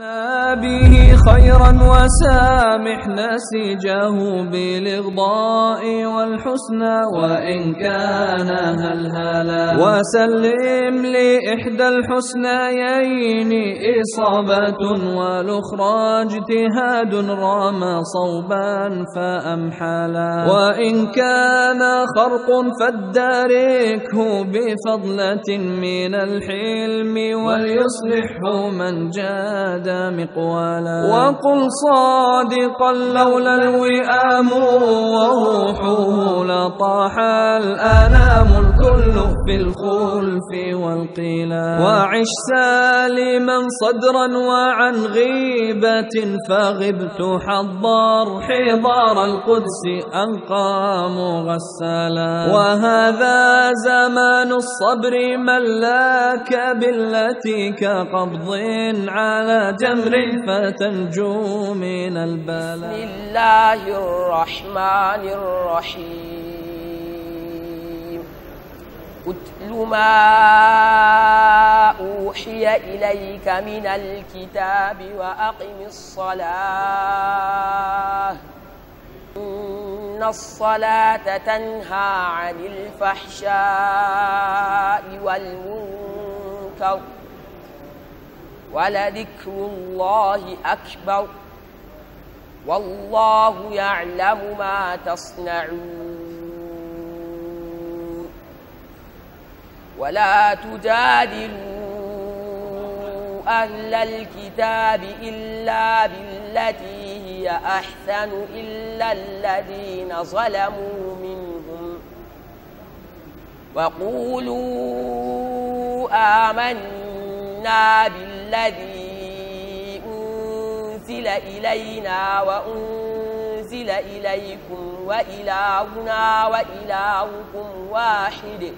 به خيرا وسامح نسيجه بالإغضاء والحسنى وإن كان هلهلا وسلم لإحدى الحسنيين إصابة والأخرى اجتهاد رام صوبا فأمحلا وإن كان خرق فاداركه بفضلة من الحلم وليصلحه من جاد مقوالا وقل صادقا لولا الوئام وروحه لطاح الآلام الكل في الخلف والقيلا وعش سالما صدرا وعن غيبة فغبت حضار حضار القدس أنقى مغسلا وهذا زمان الصبر من لاك بالتي كقبض على جمر فتنجو من بسم البلاء الله الرحمن الرحيم اتل ما أوحي إليك من الكتاب وأقم الصلاة إن الصلاة تنهى عن الفحشاء والمنكر ولذكر الله أكبر والله يعلم ما تصنعون ولا تجادلوا أهل الكتاب إلا بالتي هي أحسن إلا الذين ظلموا منهم وقولوا آمنا بالذي أنزل إلينا وأنزل إليكم وإلهنا وإلهكم واحد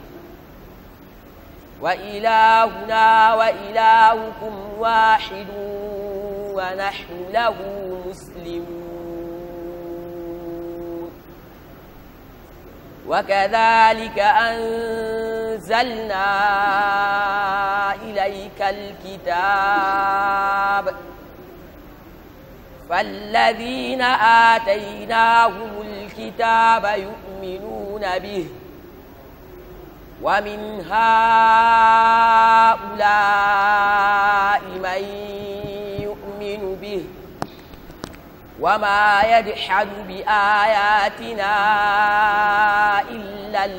وإلهنا وإلهكم واحد ونحن له مسلمون وكذلك أنزلنا إليك الكتاب فالذين آتيناهم الكتاب يؤمنون به ومن هؤلاء من يؤمن به وما يجحد بآياتنا إلا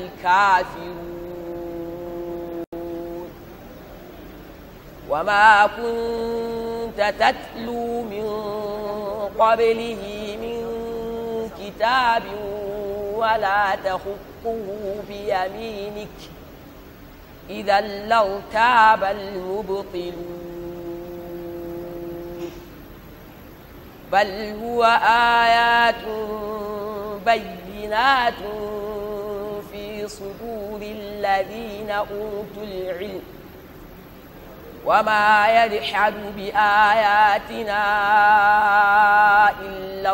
الكافرون وما كنت تتلو من قبله من كتاب ولا تخطه بيمينك إذا لارتاب المبطلون بل هو آيات بينات في صدور الذين أوتوا العلم وما يجحد بآياتنا إلا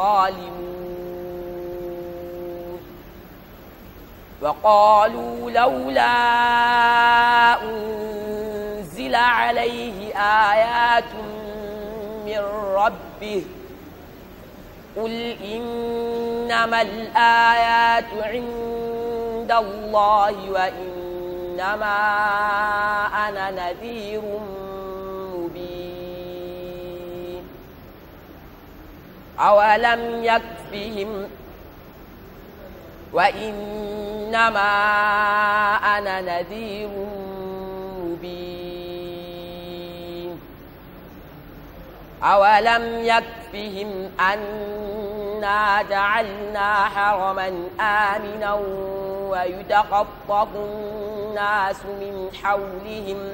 الظالمون وقالوا لولا أنزل عليه آيات من ربه قل إنما الآيات عند الله وإنما أنا نذير مبين أولم يكفهم وإنما أنا نذير مبين أولم يكفهم أنا جعلنا حرما آمنا ويتخطف الناس من حولهم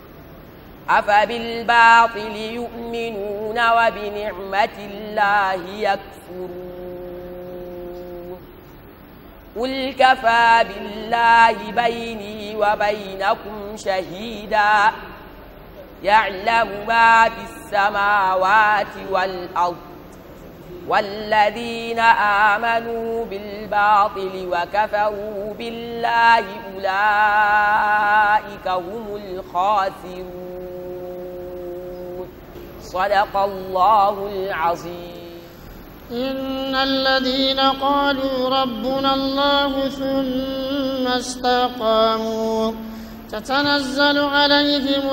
أفبالباطل يؤمنون وبنعمة الله يكفرون قل كفى بالله بيني وبينكم شهيدا يعلم ما في السماوات والأرض والذين آمنوا بالباطل وكفروا بالله أولئك هم الخاسرون صدق الله العظيم إن الذين قالوا ربنا الله ثم استقاموا تتنزل عليهم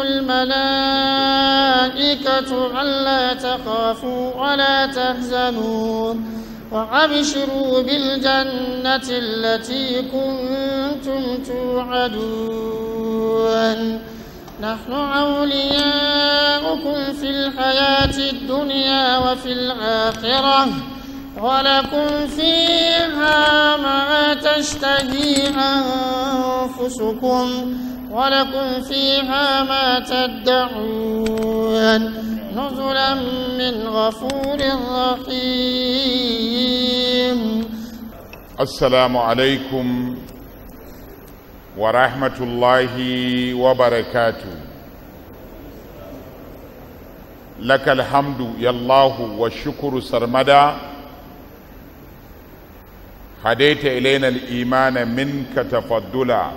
الملائكة ألا تخافوا ولا تحزنوا وأبشروا بالجنة التي كنتم توعدون نحن أولياؤكم في الحياة الدنيا وفي الآخرة ولكم فيها ما تشتهي أنفسكم ولكم فيها ما تدعون نزلا من غفور رحيم السلام عليكم ورحمة الله وبركاته لك الحمد يا الله والشكر سرمدا هديت إلينا الإيمان منك تفضلا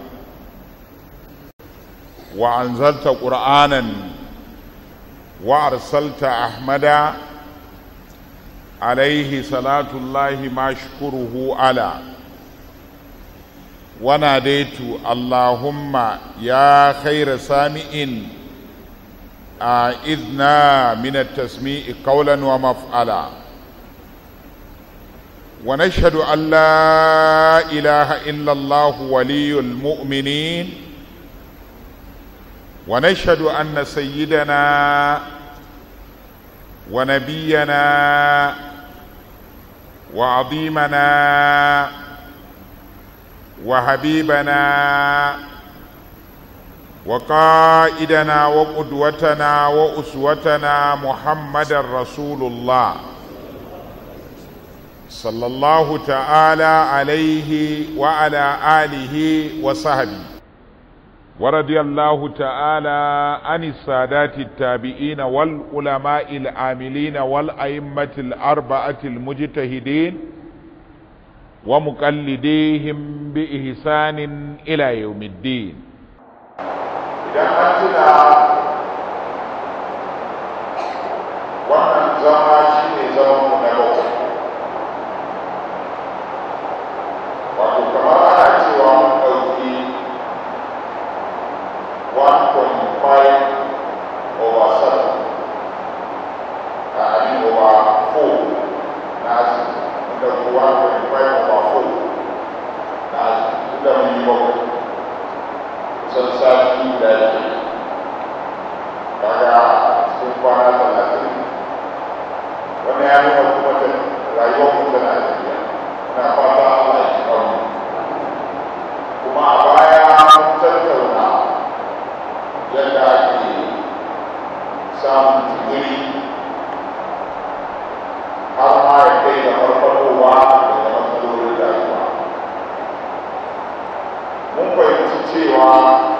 وأنزلت قرآنا وأرسلت أحمدا عليه صلاة الله ما شكره على وناديت اللهم يا خير سامع أعذنا من التسميع قولا ومفعلا ونشهد أن لا إله إلا الله ولي المؤمنين ونشهد أن سيدنا ونبينا وعظيمنا وحبيبنا وقائدنا وقدوتنا وأسوتنا محمد رسول الله صلى الله تعالى عليه وعلى آله وصحبه ورضي الله تعالى عن السادات التابعين والعلماء العاملين والأئمة الأربعة المجتهدين ومقلديهم بإحسان إلى يوم الدين idan an tuna wannan zama shi ne zamanmu na bakwai wato kamar ana cewa mun ɗauki 1.5 over 7 a abin over 4 na asibiti mun ɗauki 1.5 over 4 na asibiti da mun yi bakwai kusan sati guda ke kaga cikin kwana talatin wani ya nuna kuma ta rayuwar mu tana tafiya muna fata Allah ya ci mu kuma a baya mun tattauna yadda ake samun jigiri har ma ya kai da farfadowa daga matsalolin rayuwa mun fahimci cewa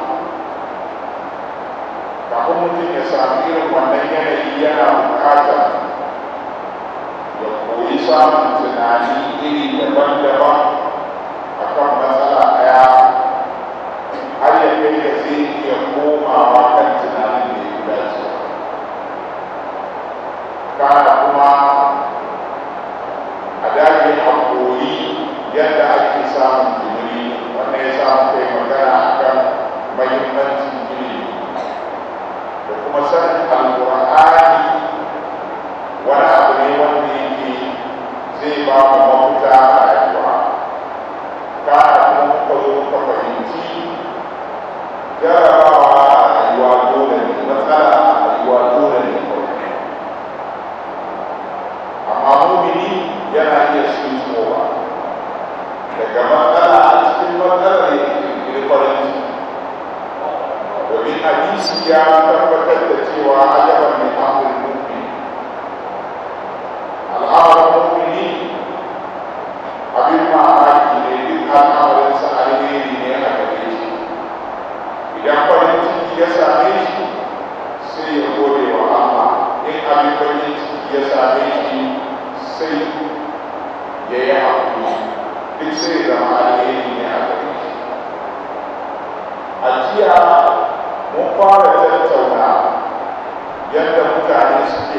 kafin mutum ya sami irin wannan yanayi yana bukatar ya koyi samun tunani iri daban-daban a kan matsala ɗaya har ya kai da zai iya komawa kan tunanin da ya dace kana kuma a dage a koyi yadda ake samun jimiri wannan ya samu kai magana akan mahimmancin ilimi da kuma sanin alƙur'ani wani abu ne wanda yake zai ba mu mafita a rayuwa kana kuma muka zo muka fahimci jarabawa a rayuwa dole ne matsala a rayuwa dole ne amma mumini yana iya switchowa daga matsala a cikin matsalar ya kirkiri farin ciki domin hadisi ya tabbatar da cewa ajaban min amrul mu'min al'amarin mu'mini abin mamaki ne duk al'amarin sa alheri ne a gare shi idan farin ciki ya same shi sai ya gode wa Allah in abin farin ciki ya same shi sai ya yi haƙuri duk sai zama alheri ne a gare shi a jiya mun fara tattauna yadda mutane suke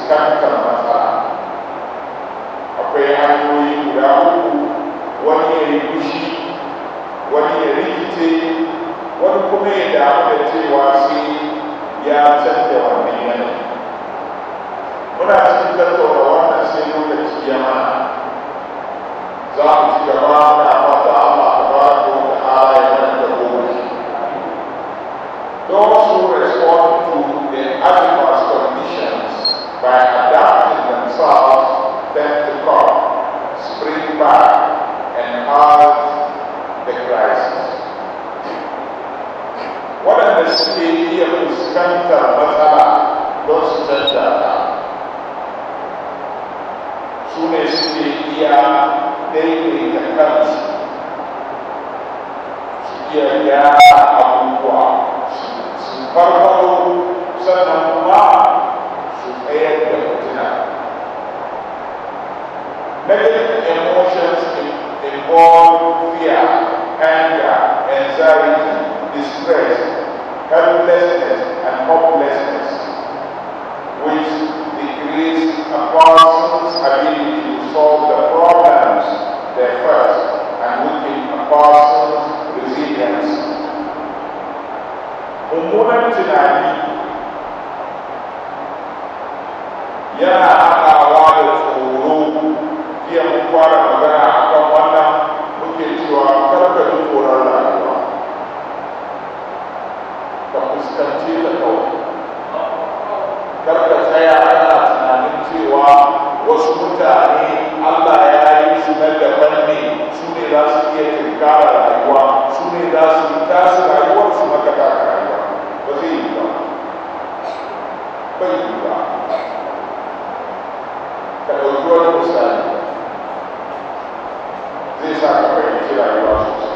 fuskantar matsala akwai hanyoyi guda uku wani ya yi fushi wani ya rikice wani kuma ya damu da cewa sai ya canja wannan yanayi muna cikin tattauna wannan sai lokaci ya mana za mu ci gaba na fata Allah ta ba ko ta ala ya mana da goma Those who respond to the adverse conditions by adapting themselves tend to come, spring back, and halt the crisis. Waɗanda suke iya fuskantar matsala don su canja ta, su ne suke iya daidaita kansu, su iya gyara abubuwa, su farfaro sannan kuma su tsayar da fitina. Negative emotions involve fear, anger, anxiety, distress, helplessness, and hopelessness, which decrease a person's ability to solve the problems they face and weaken a person's resilience. Mummunan tunani yana haɗawa da tsoro jiya mun fara magana a kan wannan muke cewa karka ji tsoron rayuwa ka fuskanci ta kawai karka tsaya ana tunanin cewa wasu mutane allah ya yi su na daban ne su ne za su iya tunkara rayuwa su ne za su yi tasu rayuwar su maka taka rayuwa ba zai yi ba bai yi ba ka ɗauki wani misali zai sa ka fahimci rayuwa sosai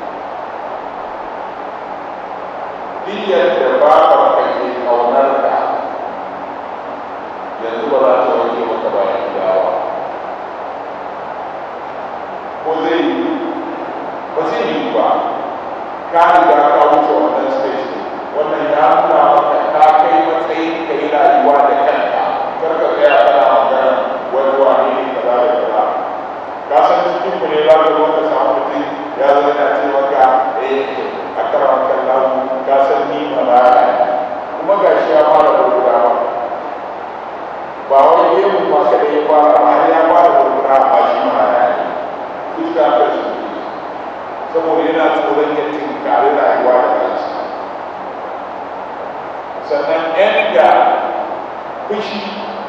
diyar da babar ka ke ƙaunar ka yanzu ba za ta wanke maka bayan dawa ko zai yi ba zai yi ba ka riga ka wuce wannan stage ne wannan ya nuna maka ka kai matsayin ka yi rayuwa da kanka kar ka tsaya kana magana wani wani ne kaza da kaza ka san cikin mu ne za ka zo ka samu mutum ya zo yana ce maka eh a karan kallon ka san ni malaka ne kuma ga shi ya fara gurgurawa ba wani gemu ma kada ya fara ba har ya fara gurgurawa ba shi malaka ne duk da haka shi saboda yana tsoron ya tinkari rayuwa da kansa sannan yan da fushi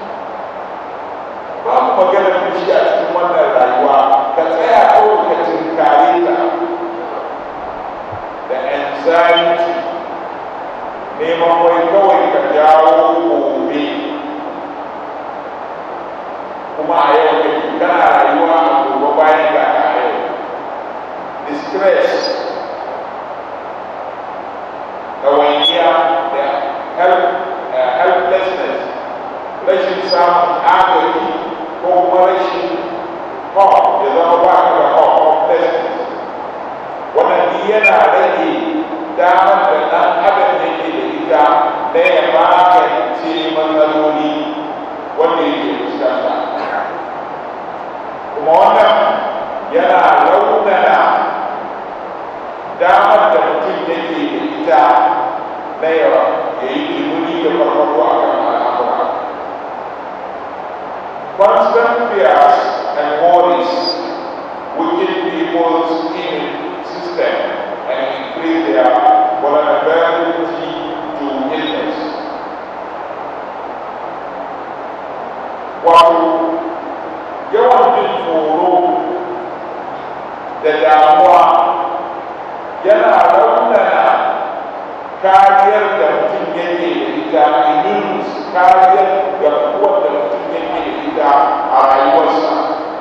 babu maganar fushi a cikin wannan rayuwa ka tsaya kawai ka tinkare ta da anxiety neman wai kawai ka jawo gobe kuma a yau ne kana rayuwa a gobe bayan ga ka a yau distress ɗawainiya da helplessness rashin samun agaji ko kuma rashin hope ya zama ba ka da hope hopelessness wannan duk yana rage damar da ɗan adam yake da ita na ya magance matsaloli wanda yake fuskanta kuma wannan yana raunana damar da mutum yake da ita na yawa ya yi kimuni da farfaɗo a kan al'amura constant fears and worries weaken people's immune system and increase their vulnerability to illness. Wato, yawan jin tsoro da damuwa yana raunana kariyar da mutum yake da ita immune kariyar da kuwar da mutum yake da ita a rayuwarsa.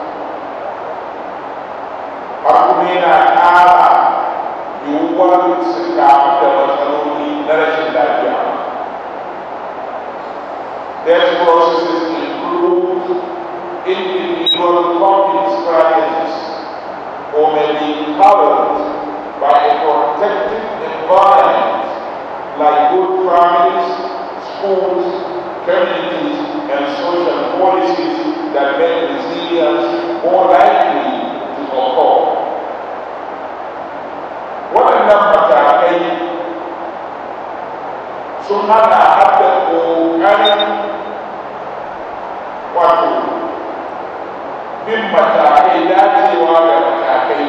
har kuma yana ƙara yiwuwar su kamu da matsaloli na rashin lafiya. These processes include individual coping strategies or may be powered by a protective environment like good families, schools, communities, and social incidents more likely to occur. Waɗannan matakai sun haɗa haɗa ƙoƙarin wato bin matakai dacewa da matakai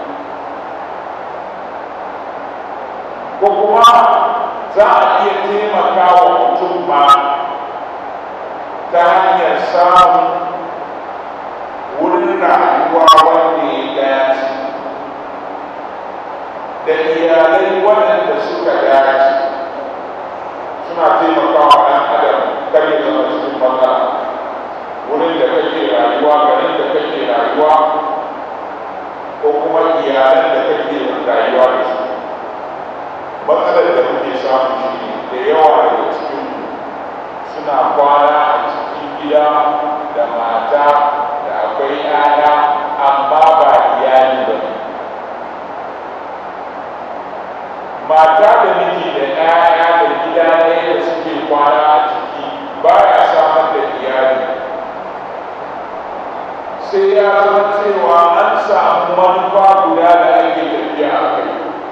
ko kuma za a iya taimaka wa mutum ma ta hanyar samun wurin rayuwa wanda ya dace da iyalai waɗanda suka dace suna taimakawa ɗan adam kar ya zama cikin matsala wurin da kake rayuwa garin da kake rayuwa ko kuma iyalan da kake rayuwa da su matsalar da muke samu shi ne da yawa daga cikin suna kwana a cikin gida da mata da akwai 'ya'ya amma ba iyali ba mata da miji da 'ya'ya da gida ɗaya da suke kwana a ciki ba ya samar da iyali sai ya zama cewa an samu manufa guda da ake tafiya a kai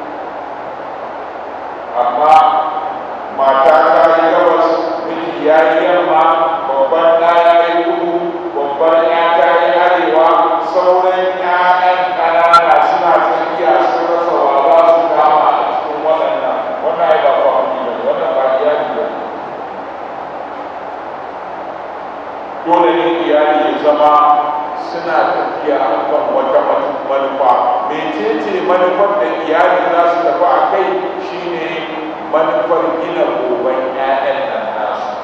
amma mata ta yi gabas miji ya yi yamma babban ɗa ya yi kudu babban ya ta yi arewa sauran ƴaƴan ƙanana suna tsakiya sun rasa wa za su kama a cikin waɗannan wannan ya ba famili ba ne wannan ba iyali ba ne dole ne iyali ya zama suna tafiya a kan wata manufa mecece manufar da iyali za su tafi a kai shine manufar gina goben 'ya'yan nan nasu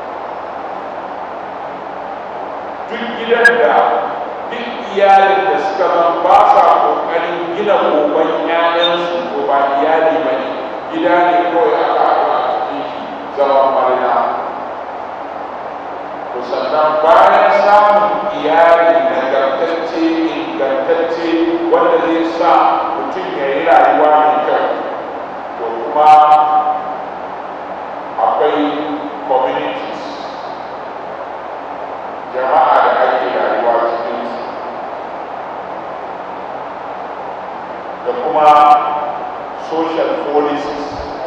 duk gidan da duk iyalin da suka zan ba sa ƙoƙarin gina goben 'ya'yansu ko ba iyali ba ne gida ne kawai aka haɗu a cikin shi zaman marina to sannan bayan samun iyali nagartacce ingantacce wanda zai sa mutum ya yi rayuwa mai kyau to kuma akwai communities jama'a da ake rayuwa cikin su da kuma social policies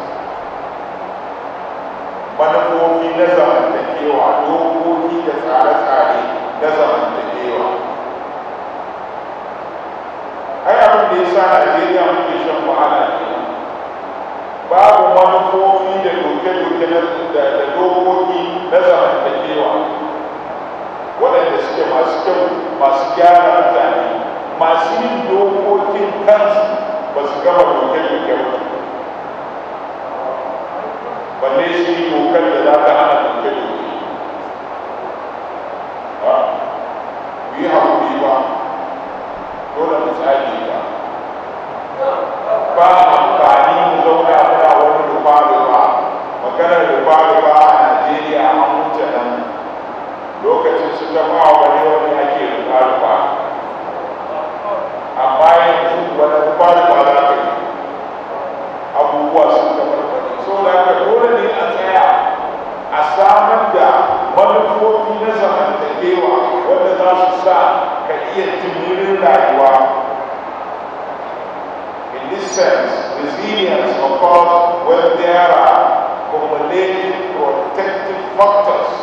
manufofi na zamantakewa dokoki da tsare-tsare na zamantakewa ai abin da ya sa najeriya muke shan wahala ne babu manufofi da doke-doke da dokoki na zamantakewa waɗanda suke masu kyau masu gyara mutane masu yin dokokin kansu ba su gama doke-doke ba balle su yi dokar da za ta hana doke-doke ba yi haƙuri ba dole mu tsage ba ba amfani mu zauna muna wani rufa-rufa maganar rufa-rufa a najeriya an wuce nan lokacin su ta ba wani wani ake rufa-rufa amma yanzu wani rufa-rufa za ka yi abubuwa sun tabarbare so da ka dole ne a tsaya a samar da manufofi na zamantakewa wanda za su sa ka iya jimirin rayuwa in this sense resilience occurs when there are cumulative protective factors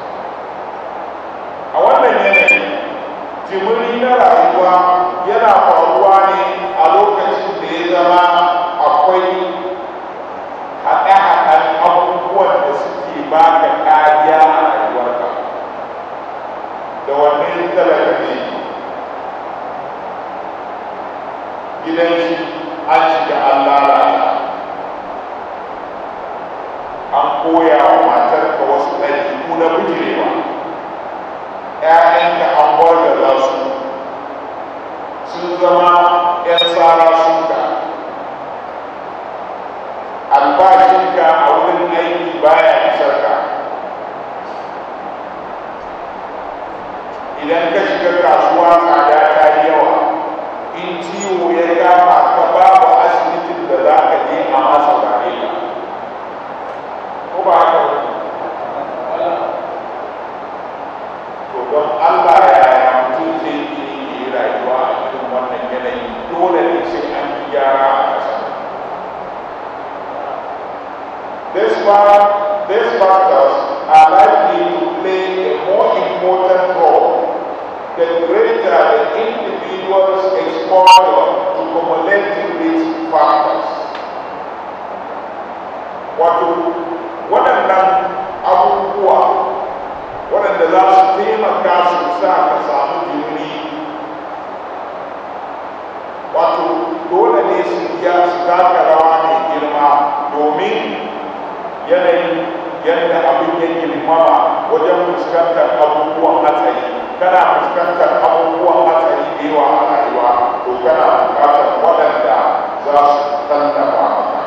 a wannan yanayi jimiri na rayuwa yana faruwa ne a lokacin da ya zama akwai haɗe-haɗen abubuwan da suke baka kariya a rayuwarka da wannan talaka ne gidan shi an shiga an lalata an koya wa matarka wasu ɗabi'u na bijirewa ‘ya'yanka an wargaza su sun zama ‘yan tsara suka albashinka a wurin aiki baya isar ka idan ka shiga kasuwa tsada ta yi yawa in ciwo ya kama ka babu asibitin da za ka je a masa gare ka ko ba haka to don allah yaya mutum gyara a ƙasa This fact, these factors are likely to play a more important role the greater the individual's exposure to cumulative risk factors. Wato, waɗannan abubuwa waɗanda za su taimaka su sa ka samu jimiri wato dole ne su ya su taka rawa mai girma domin yanayin yadda abin ya girmama wajen fuskantar abubuwan hatsari kana fuskantar abubuwan hatsari da yawa a rayuwa to kana bukatar waɗanda za su tallafa maka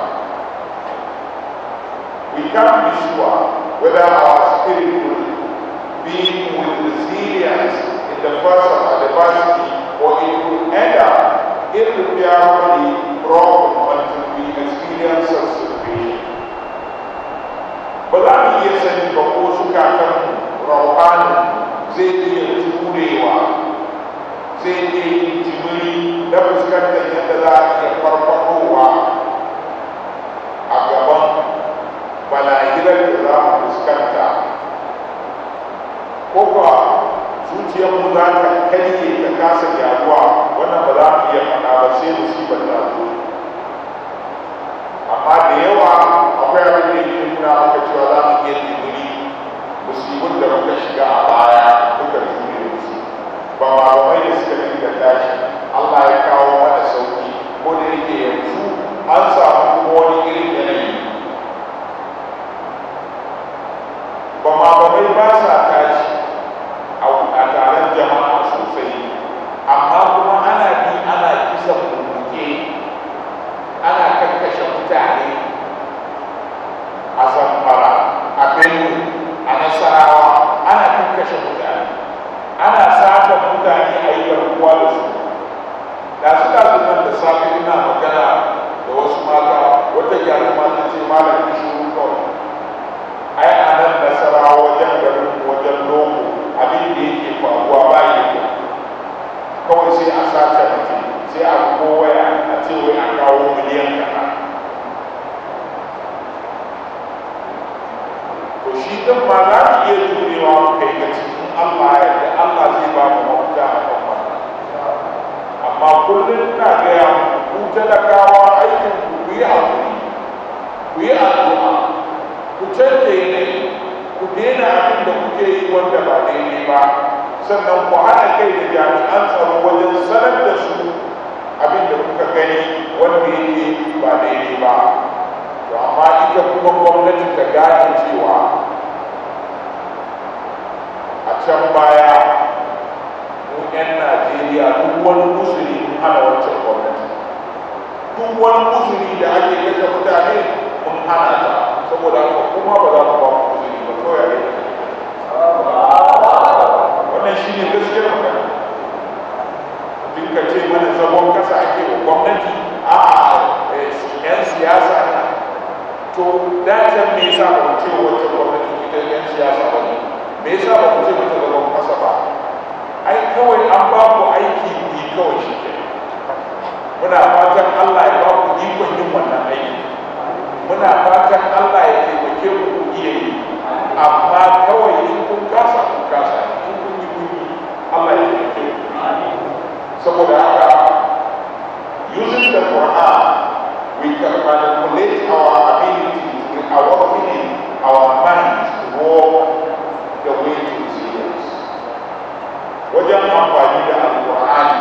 we can't be sure whether our spirit will be with resilience in the face of adversity or it will end up irreparably broken until we experience such ba za mu iya sani ba ko zukatan rauhani zai iya turewa zai iya yin jimiri na fuskantar yadda za a iya farfadowa a gaban balahirar da za mu fuskanta ko kuwa zuciyarmu za ta karye ta kasa gyaruwa wannan ba za mu iya faɗa ba sai musibar ta zo amma da yawa akwai abin da yake nuna maka cewa za mu iya jimiri musibin da muka shiga a baya muka jure musu ba malamai da suka dinga tashi Allah ya kawo mana sauki ko da yake yanzu an samu kuma wani irin yanayi ba malamai ba sa tashi a taron jama'a sosai amma kuma ana bi ana kisan mummuke ana kakkashe mutane a zamfara a benue a nasarawa ana kakkashe mutane ana sata mutane a yi garkuwa da su da su da su nan da safe ina magana da wasu mata wata gyaruma ta ce malam kishiru kawai ai a nan nasarawa wajen garin wajen loko abin da yake faruwa ba yi kawai sai a sace mutum sai a kowaya a ce wai a kawo miliyan kaza to shi din ma za mu iya jurewa mu kai ga cikin Allah yadda Allah zai ba mu mafita a kan wannan amma kullum ina gaya muku ku talakawa aikin ku ku yi hakuri ku yi addu'a ku canja yanayi ku daina abin da kuke yi wanda ba daidai ba sannan ku haɗa kai da jami'an tsaro wajen sanar da su abin da kuka gani wanda yake ba daidai ba to amma ita kuma gwamnati ta gane cewa a can baya mu 'yan najeriya duk wani musulmi mun hana wancan gwamnati duk wani musulmi da ake kashe mutane mun hana ta saboda haka kuma ba za mu ba mu musulmi ba kawai a yi wannan shi ne gaskiyar magana duk ka ce mana zagon kasa ake wa gwamnati a yan siyasa ne to dacen me yasa ba mu ce wacce gwamnati ita yan siyasa ba ne me yasa ba mu ce mata zagon kasa ba ai kawai an ba ku aiki ku yi kawai shi ke muna fatan Allah ya ba ku ikon yin wannan aiki muna fatan Allah ya taimake ku ku iya yi amma kawai in kun kasa kun kasa in kun yi kun yi Allah ya taimake ku saboda haka using the Quran we can manipulate our ability our opinion our mind to walk the way to resilience wajen amfani da alƙur'ani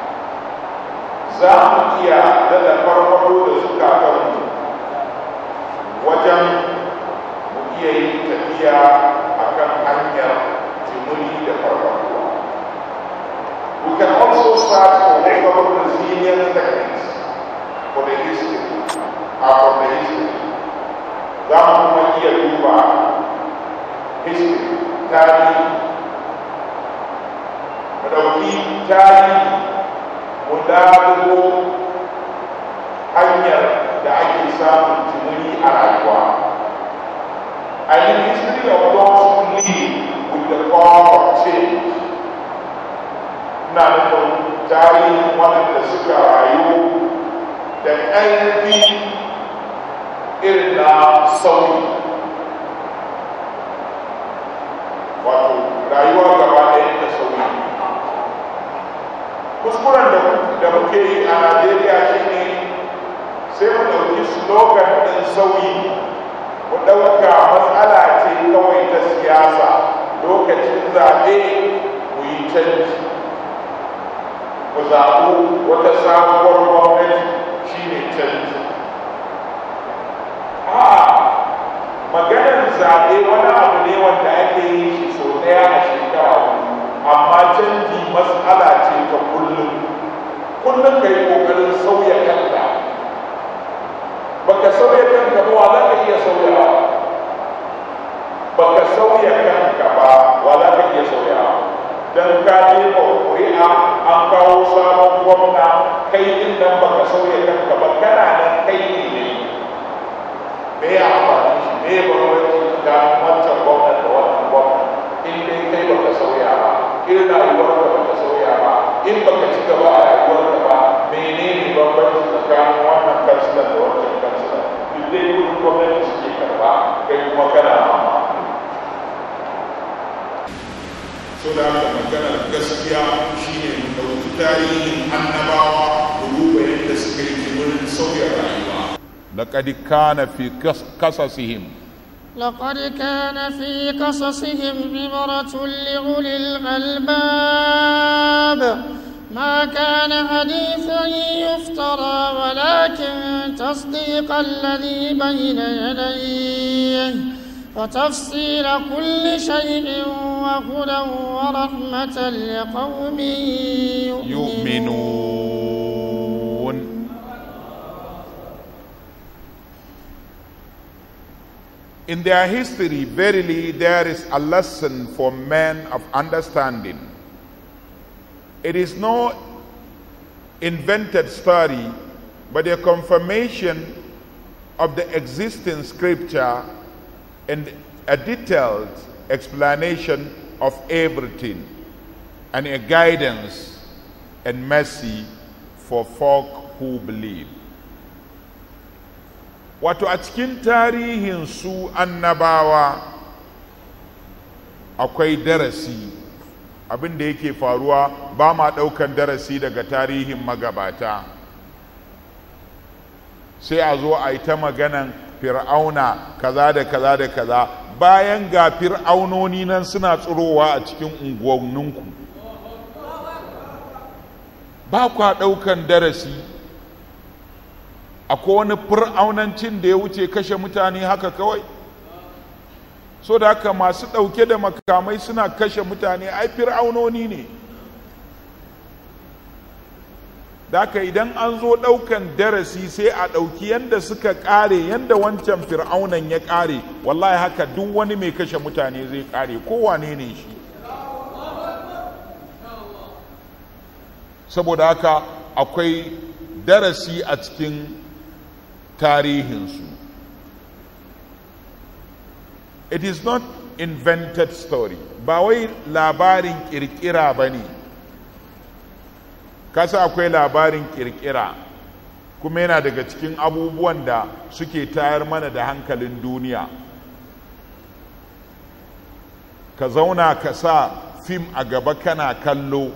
za mu iya daɗa farfado da zukatanmu wajen mu iya yin tafiya a kan hanyar jimuni da farfadowa we can also start to develop resilient techniques for the history uh, from the history za mu kuma iya duba history tarihi mu ɗauki tarihi mu dago hanyar da ake samun jimuni a rayuwa I mean history of those who live with the power of change na nufin tarihin waɗanda suka rayu da ƙarfi irin na sauyi wato rayuwa gaba ɗaya da sauyi kuskuren da muke yi a najeriya shine sai mu ɗauki slogan ɗin sauyi mu ɗauka matsala ce kawai ta siyasa lokacin zaɓe mu yi canji mu zaɓu wata sabuwar gwamnati shine canji a maganar zaɓe wani abu ne wanda ake yi shi sau ɗaya a shekara amma canji matsala ce ta kullum kullum ka yi ƙoƙarin sauya kanka baka sauya kanka ba wa za ka iya sauyawa baka sauya kanka ba wa za ka iya sauyawa don ka jefa ƙuri'a an kawo sabon gwamna kai din nan baka sauya kanka ba kana nan kai ne ne me ya amfani shi me ya bambanci tsakanin wancan gwamna da wannan gwamna in dai kai baka sauya ba in rayuwar ka baka sauya ba in baka ci gaba a rayuwar ka ba menene bambanci tsakanin wannan kansilan da wancan kansilan duk dai kudin gwamnati suke karba kai kuma kana mama so da haka maganar gaskiya shine mu ɗauki tarihin annabawa mu duba yadda suka yi wurin sauya rayuwa لقد كان في قص- قصصهم لقد كان في قصصهم عبرة لأولي الألباب ما كان حديثا يفترى ولكن تصديق الذي بين يديه وتفصيل كل شيء وهدى ورحمة لقوم يؤمنون يؤمنون In their history, verily there is a lesson for men of understanding. It is no invented story, but a confirmation of the existing scripture and a detailed explanation of everything, and a guidance and mercy for folk who believe. Wato a cikin tarihin su annabawa akwai darasi abin da yake faruwa ba ma ɗaukan darasi daga tarihin magabata sai a zo a yi ta maganan fir'auna kaza da kaza da kaza bayan ga fir'aunoni nan suna tsirowa a cikin unguwanninku ba kwa ɗaukan darasi akwai wani fir'aunancin da ya wuce kashe mutane haka kawai so da haka masu ɗauke da makamai suna kashe mutane ai fir'aunoni ne da haka idan an zo ɗaukan darasi sai a ɗauki yadda suka ƙare yadda wancan fir'aunan ya ƙare wallahi haka duk wani mai kashe mutane zai ƙare kowane ne shi saboda haka akwai darasi a cikin tarihinsu it is not invented story ba wai labarin kirkira ba ne kasa akwai labarin kirkira kuma yana daga cikin abubuwan da suke tayar mana da hankalin duniya ka zauna ka sa fim a gaba kana kallo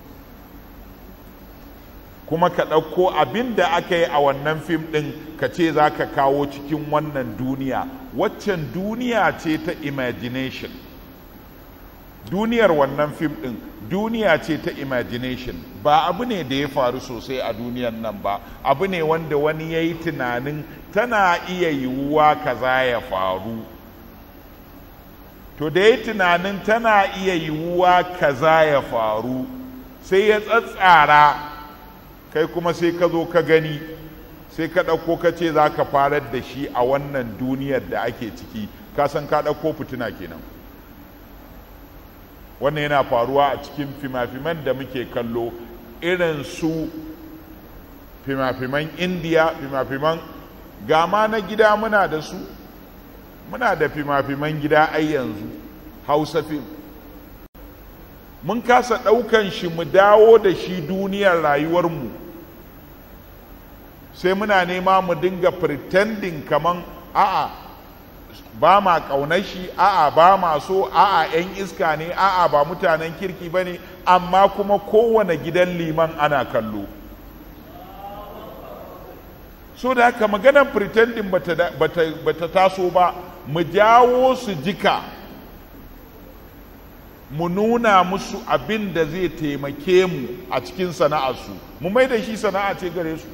kuma ka ɗauko abin da aka yi a wannan fim ɗin ka ce za ka kawo cikin wannan duniya waccan duniya ce ta imagination duniyar wannan fim ɗin duniya ce ta imagination ba abu ne da ya faru sosai a duniyar nan ba abu ne wanda wani ya yi tunanin tana iya yiwuwa kaza ya faru to da ya tunanin tana iya yiwuwa kaza ya faru sai ya tsatsara kai kuma sai ka zo ka gani sai ka ɗauko ka ce za ka farar da shi a wannan duniyar da ake ciki ka san ka ɗauko fitina kenan wannan yana faruwa a cikin fima-fiman da muke kallo irin su fima-fiman indiya fima-fiman gama na gida muna da su muna da fima-fiman gida ai yanzu hausa fim mun kasa ɗaukan shi mu dawo da shi duniyar rayuwarmu sai muna nema mu dinga pretending kaman a'a ba ma ƙaunar shi a'a ba ma so a'a 'yan iska ne a'a ba mutanen kirki ba ne amma kuma kowane gidan liman ana kallo so da haka maganar pretending bata, bata, bata taso ba mu jawo su jika mu nuna musu abin da zai taimake mu a cikin sana'arsu mu mai da shi sana'a ce gare su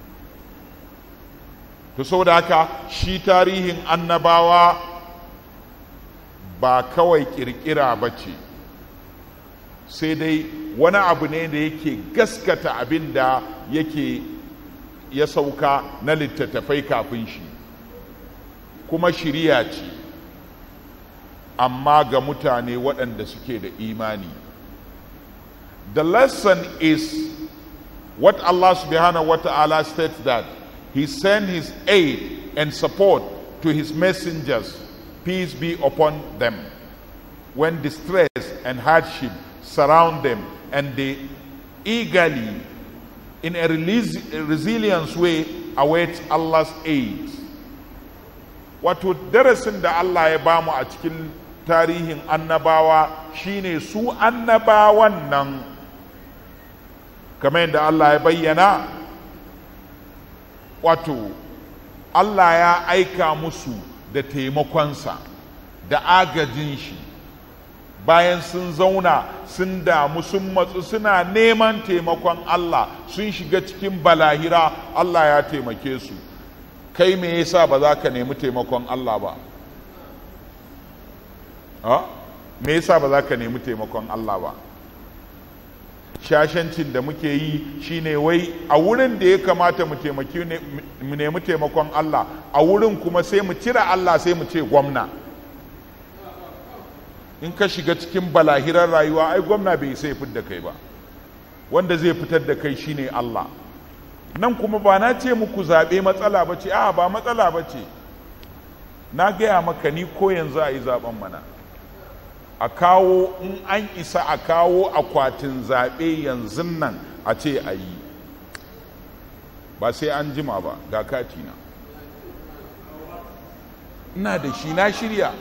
to saboda haka shi tarihin annabawa ba kawai kirkira ba ce sai dai wani abu ne da yake gaskata abin da yake ya sauka na littattafai kafin shi kuma shirya ce amma ga mutane waɗanda suke da imani the lesson is what Allah subhanahu wa ta'ala states that he sent his aid and support to his messengers peace be upon them when distress and hardship surround them and they eagerly in a resilient way await Allah's aid wato darasin da Allah ya bamu a cikin tarihin annabawa shine su annabawan nan kamar yadda Allah ya bayyana wato Allah ya aika musu da taimakonsa da agajin shi bayan sun zauna sun damu sun matsu suna neman taimakon Allah sun shiga cikin balahira Allah ya taimake su kai me yasa ba za ka nemi taimakon Allah ba ha me yasa ba za ka nemi taimakon Allah ba shashancin da muke yi shine wai a wurin da ya kamata mu taimaki mu nemi taimakon Allah a wurin kuma sai mu cire Allah sai mu ce gwamna in ka shiga cikin balahirar rayuwa ai gwamna bai sai fitar da kai ba wanda zai fitar da kai shine Allah nan kuma ba na ce muku zaɓe matsala ba ce a ba matsala ba ce na gaya maka ni ko yanzu a yi zaɓen mana a kawo in an isa a kawo akwatin zaɓe yanzu nan a ce a yi ba sai an jima ba ga katina ina da shi na shirya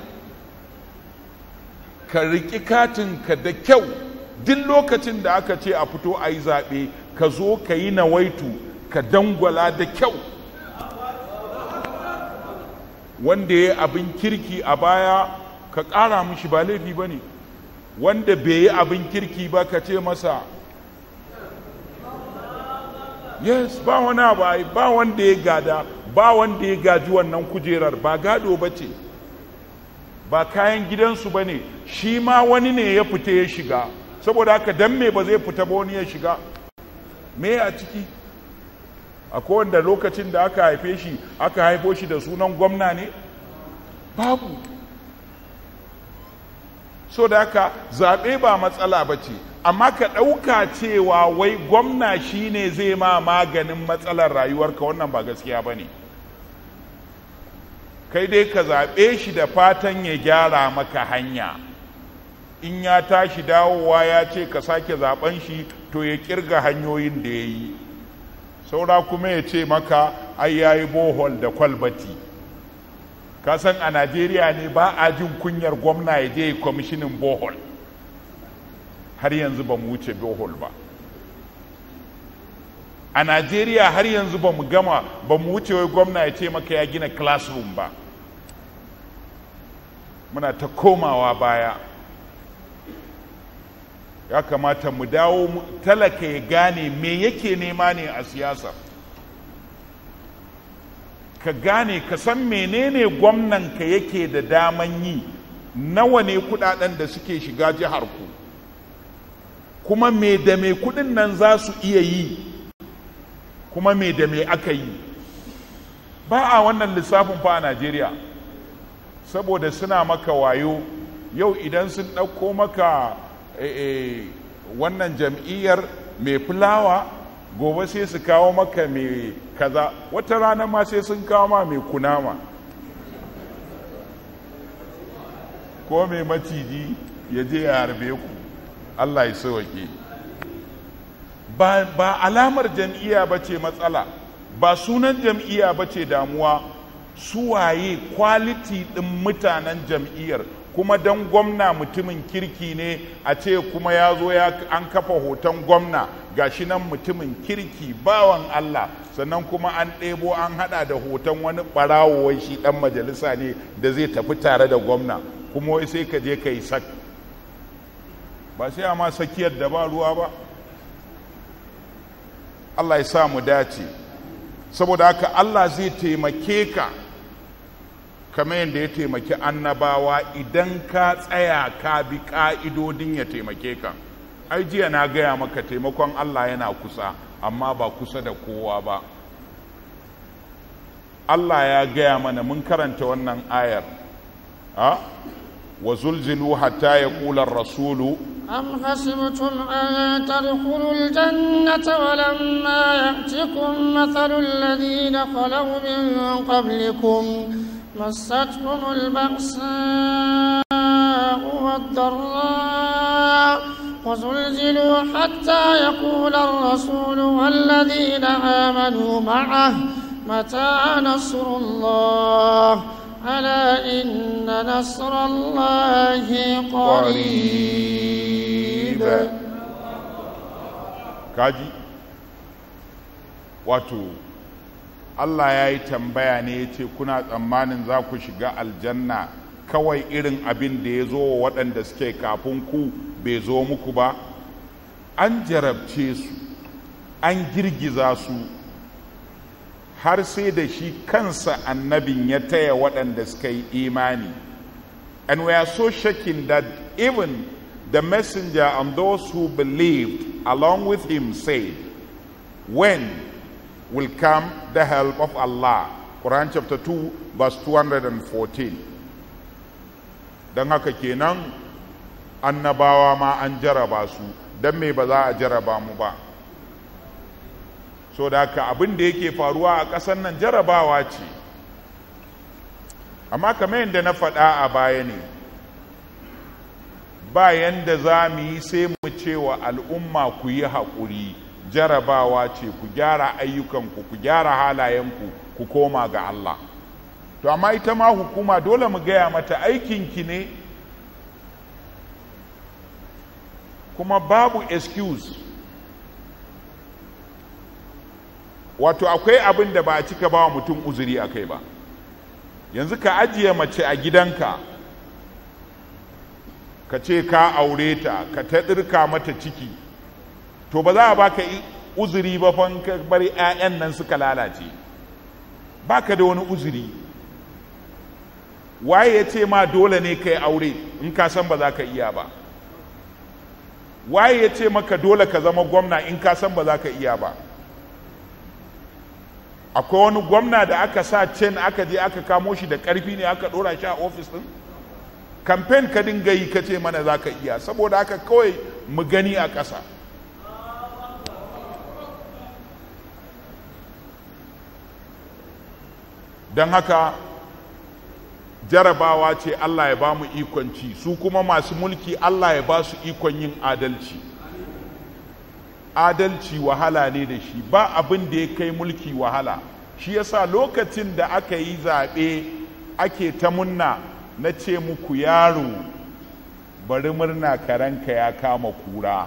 ka riƙi katinka da kyau duk lokacin da aka ce a fito a yi zaɓe ka zo ka yi nawaitu ka dangwala da kyau wanda ya abin kirki a baya ka ƙara mishi ba laifi ba ne wanda bai yi abin kirki ba ka ce masa yes ba wani abu ba wanda ya gada ba wanda ya gaji wannan kujerar ba gado ba ce ba kayan gidansu ba ne shi ma wani ne ya fita ya shiga saboda haka dan me ba zai fita ba wani ya shiga me a ciki akwai wanda lokacin da aka haife shi aka haifo shi da sunan gwamna ne babu so da haka zaɓe ba matsala ba ce amma ka ɗauka cewa wai gwamna shi ne zai ma maganin matsalar rayuwarka wannan ba gaskiya ba ne kai dai ka zaɓe shi da fatan ya gyara maka hanya in ya tashi dawowa ya ce ka sake zaɓen shi to ya kirga hanyoyin da ya yi saura kuma ya ce maka ai ya yi bohol da kwalbati ka san a najeriya ne ba a jin kunyar gwamna ya je kwamishinin bohol har yanzu ba mu wuce bohol ba a najeriya har yanzu ba mu gama ba mu wuce wai gwamna ya ce maka ya gina classroom ba muna ta komawa baya ya kamata mu dawo talaka ya gane me yake nema ne a siyasa ka gane ka san menene gwamnanka yake da daman yi nawa ne kudaden da suke shiga jihar ku kuma me da me kudin nan za su iya yi kuma me da me aka yi ba a wannan lissafin fa a najeriya saboda suna maka wayo yau idan sun ɗauko maka wannan jam'iyyar mai fulawa gobe sai su kawo maka mai kaza wata rana ma sai sun kawo ma mai kunama ko mai maciji ya je ya harbe ku allah ya sauke ba, ba alamar jam'iyya ba ce matsala ba sunan jam'iyya ba ce damuwa suwaye kwaliti ɗin mutanen jam'iyyar kuma don gwamna mutumin kirki ne a ce kuma ya zo ya an kafa hoton gwamna gashi nan mutumin kirki bawan Allah sannan kuma an ɗebo an hada da hoton wani ɓarawo wai shi ɗan majalisa ne da zai tafi tare da gwamna kuma wai sai ka je ka yi sak ba sai a ma sakiyar da ba ruwa ba Allah ya sa mu dace saboda haka Allah zai taimake ka kamar yadda ya taimaki annabawa idan ka tsaya ka bi ƙa'idodin ya taimake ka ai jiya na gaya maka taimakon Allah yana kusa amma ba kusa da kowa ba Allah ya gaya mana mun karanta wannan ayar ha wa zulzilu hatta ya ƙular rasulu أم حسبتم أن تدخلوا الجنة ولما يأتكم مثل الذين خلوا من قبلكم مستهم البأساء والضراء وزلزلوا حتى يقول الرسول والذين آمنوا معه متى نصر الله ألا إن نصر الله قريب kaji wato Allah ya yi tambaya ne ya ce kuna tsammanin za ku shiga aljanna kawai irin abin da ya zo wa waɗanda suke kafin ku bai zo muku ba an jarabce su an girgiza su har sai da shi kansa annabin ya taya waɗanda suka yi imani and we are so shaken that even the messenger and those who believed along with him said when will come the help of Allah. Quran chapter 2 verse 214. Don haka kenan annabawa ma an jaraba su, don me ba za a jaraba mu ba. So da haka abin da yake faruwa a ƙasar nan jarabawa ce. Amma kamar yadda na faɗa a baya ne, ba yanda za mu yi sai mu ce wa al'umma ku yi haƙuri. jarabawa ce ku gyara ayyukanku ku gyara halayenku ku koma ga Allah to amma ita ma hukuma dole mu gaya mata aikinki ne kuma babu excuse wato akwai abin da ba a cika ba wa mutum uzuri a kai ba yanzu ka ajiye mace a gidanka ka ce ka aure ta ka ta ɗirka mata ciki to ba za a baka uzuri ba fa ka bar 'ya'yan nan suka lalace baka da wani uzuri waye ya ce ma dole ne ka yi aure in ka san ba za ka iya ba waye ya ce maka dole ka zama gwamna in ka san ba za ka iya ba akwai wani gwamna da aka sa cen aka je aka kamo shi da karfi ne aka dora shi a ofis din kamfen ka dinga yi ka ce mana za ka iya saboda haka kawai mu gani a ƙasa don haka jarabawa ce Allah ya ba mu ikon ci su kuma masu mulki Allah ya ba su ikon yin adalci adalci wahala ne da shi ba abin da ya kai mulki wahala shi yasa lokacin da aka yi zaɓe ake ta munna na ce muku yaro bari murna karanka ya kama kura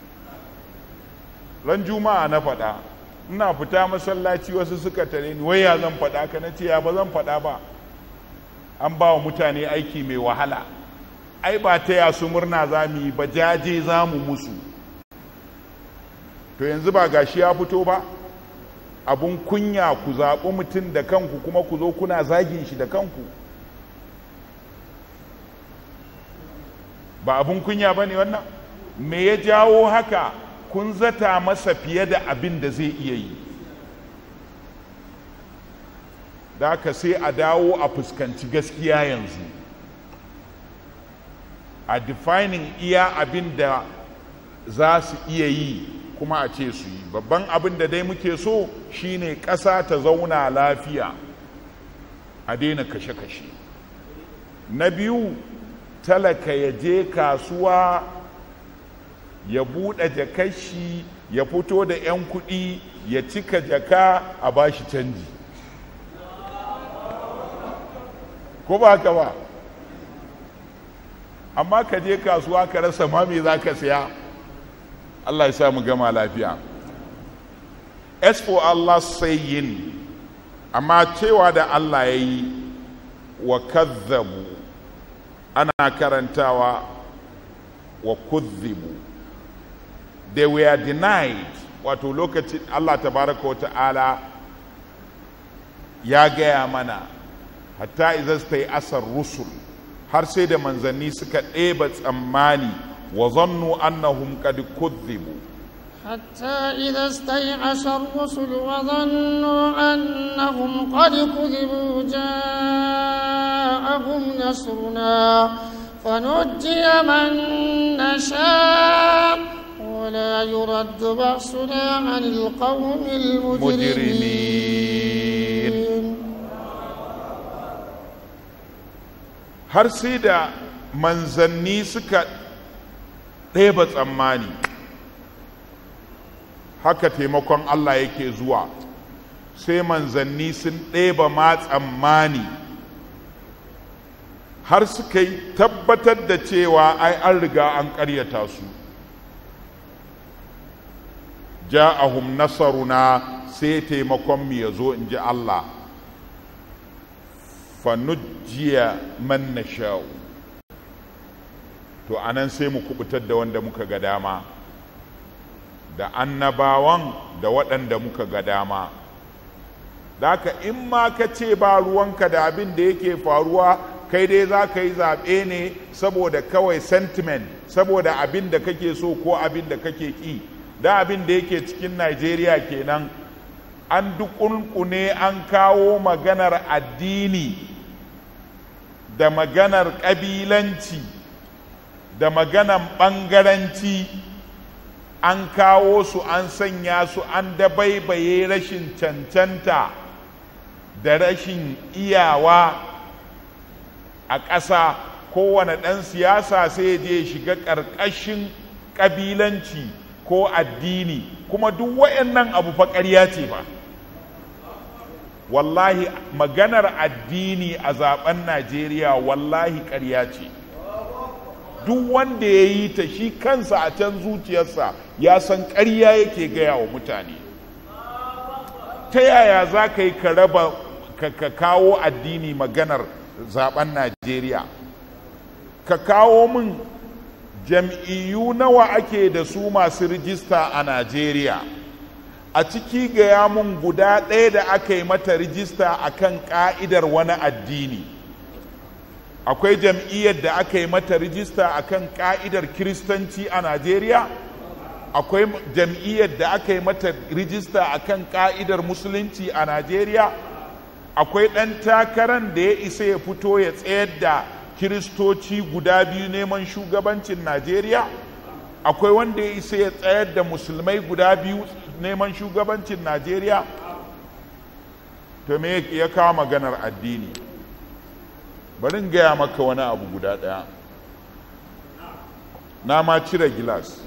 ran juma'a na faɗa ina fita masallaci wasu suka tare ni wai ya zan faɗa ka na ce ya ba zan faɗa ba an ba wa mutane aiki mai wahala ai ba ta ya su murna za mu yi ba jaje za mu musu to yanzu ba gashi ya fito ba abun kunya ku zaɓi mutum da kanku kuma ku zo kuna zagin shi da kanku ba abun kunya ba ne wannan me ya jawo haka kun zata masa fiye da abin da zai iya yi da haka sai a dawo a fuskanci gaskiya yanzu a defining iya abin da za su iya yi kuma a ce su yi babban abin da dai muke so shine ƙasa ta zauna lafiya a daina kashe-kashe na biyu talaka ya je kasuwa ya buɗe jakar shi ya fito da 'yan kuɗi ya cika jaka a bashi canji ko ba haka ba amma ka je kasuwa ka rasa ma me za ka siya Allah ya sa mu gama lafiya as for Allah saying amma cewa da Allah ya yi wa kazzabu ana karantawa wa kuzzibu they were denied wato lokacin Allah tabaraka wa ta'ala ya gaya mana hatta idan ta yi asar rusul har sai da manzanni suka ɗeba tsammani wa zannu annahum qad kuzzibu حتى إذا استيأس الرسل وظنوا أنهم قد كذبوا جاءهم نصرنا فنجي من نشاء ولا يرد بأسنا عن القوم المجرمين har sai da manzanni suka ɗeba tsammani haka taimakon Allah yake zuwa sai manzanni sun ɗeba ma tsammani har suka yi tabbatar da cewa ai an riga an ƙaryata su ja'ahum nasaruna sai taimakon mu ya zo in ji Allah fanujjiya man nasha'u to anan sai mu kubutar da wanda muka ga dama da annabawan da waɗanda muka ga dama daka in ma ka ce ba ruwanka da abin da yake faruwa kai dai za ka yi zaɓe ne saboda kawai sentiment saboda abin da kake so ko abin da kake ƙi da abin da yake cikin najeriya kenan an dukunkune an kawo maganar addini da maganar ƙabilanci da maganar ɓangaranci an kawo su an sanya su an dabaibaye rashin cancanta da rashin iyawa a ƙasa kowane ɗan siyasa sai je shiga ƙarƙashin ƙabilanci ko addini kuma duk wayannan abu fa ƙarya ce ba wallahi maganar addini a zaben najeriya wallahi ƙarya ce duk wanda ya yi ta shi kansa a can zuciyarsa ya san ƙarya yake gaya wa mutane ta yaya za ka yi ka raba ka kawo addini maganar zaben najeriya ka kawo min jam'iyyu nawa ake da su masu rijista a najeriya a ciki gaya mun guda ɗaya da aka yi mata rijista a kan ƙa'idar wani addini akwai jam'iyyar da aka yi mata rijista a kan ƙa'idar kiristanci a najeriya akwai jam'iyyar da aka yi mata rijista a kan ƙa'idar musulunci a najeriya akwai ɗan takarar da ya isa ya fito ya tsayar da kiristoci guda biyu neman shugabancin najeriya akwai wanda ya isa ya tsayar da musulmai guda biyu neman shugabancin najeriya to me ya kawo maganar addini bari gaya maka wani abu guda ɗaya na ma cire gilas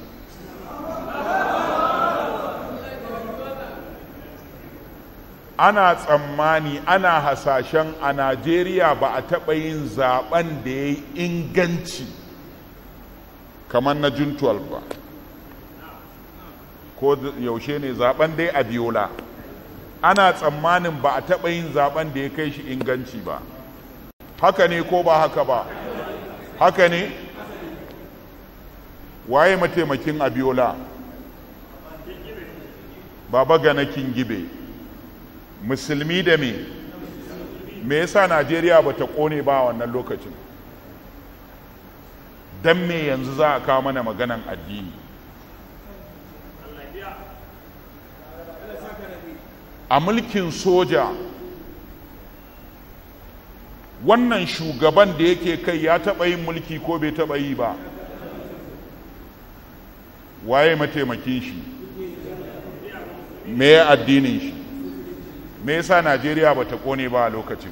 ana tsammani ana hasashen a najeriya ba a taɓa yin zaben da ya yi inganci kamar na jun 12 ba ko yaushe ne zaben dai a biyola ana tsammanin ba a taɓa yin zaben da ya kai shi inganci ba haka ne ko ba haka ba haka ne waye mataimakin abiola baba ganakin gibe musulmi da me me yasa najeriya ba ta kone ba wannan lokacin don me yanzu za a kawo mana maganan addini a mulkin soja wannan shugaban da yake kai ya taɓa yin mulki ko bai taɓa yi ba waye mataimakin shi me addinin shi me yasa najeriya ba ta kone ba a lokacin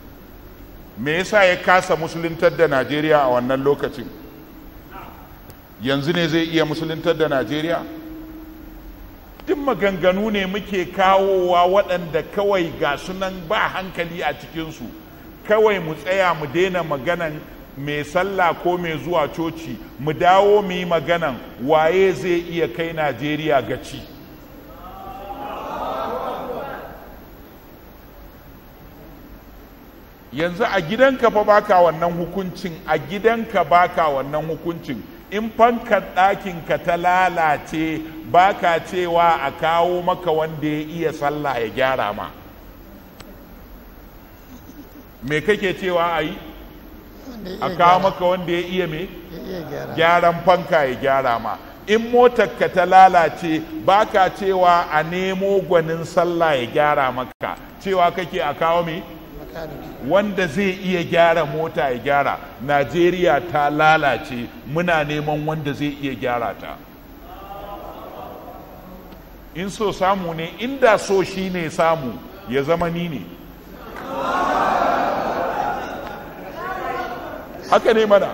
me yasa ya kasa musuluntar da najeriya a wannan lokacin yanzu ne zai iya musuluntar da najeriya duk maganganu ne muke kawowa waɗanda kawai ga sunan ba hankali a cikinsu kawai mu tsaya mu daina maganan mai sallah ko mai zuwa coci mu dawo mu yi maganan waye zai iya kai najeriya gaci yanzu a gidanka fa baka wannan hukuncin a gidanka baka wannan hukuncin in fankar ɗakinka ta lalace baka cewa a kawo maka wanda ya iya sallah ya gyara ma me kake cewa a yi wanda ya a iya kawo gyara- maka wanda ya iya me ya iya gyara gyaran fanka ya gyara ma in motarka ta lalace baka cewa a nemo gwanin sallah ya gyara maka cewa kake a kawo me makaniki wanda zai iya gyara mota ya gyara najeriya ta lalace muna neman wanda zai iya gyara ta in so samu ne inda so shi ne samu ya zama ni ne haka ne mana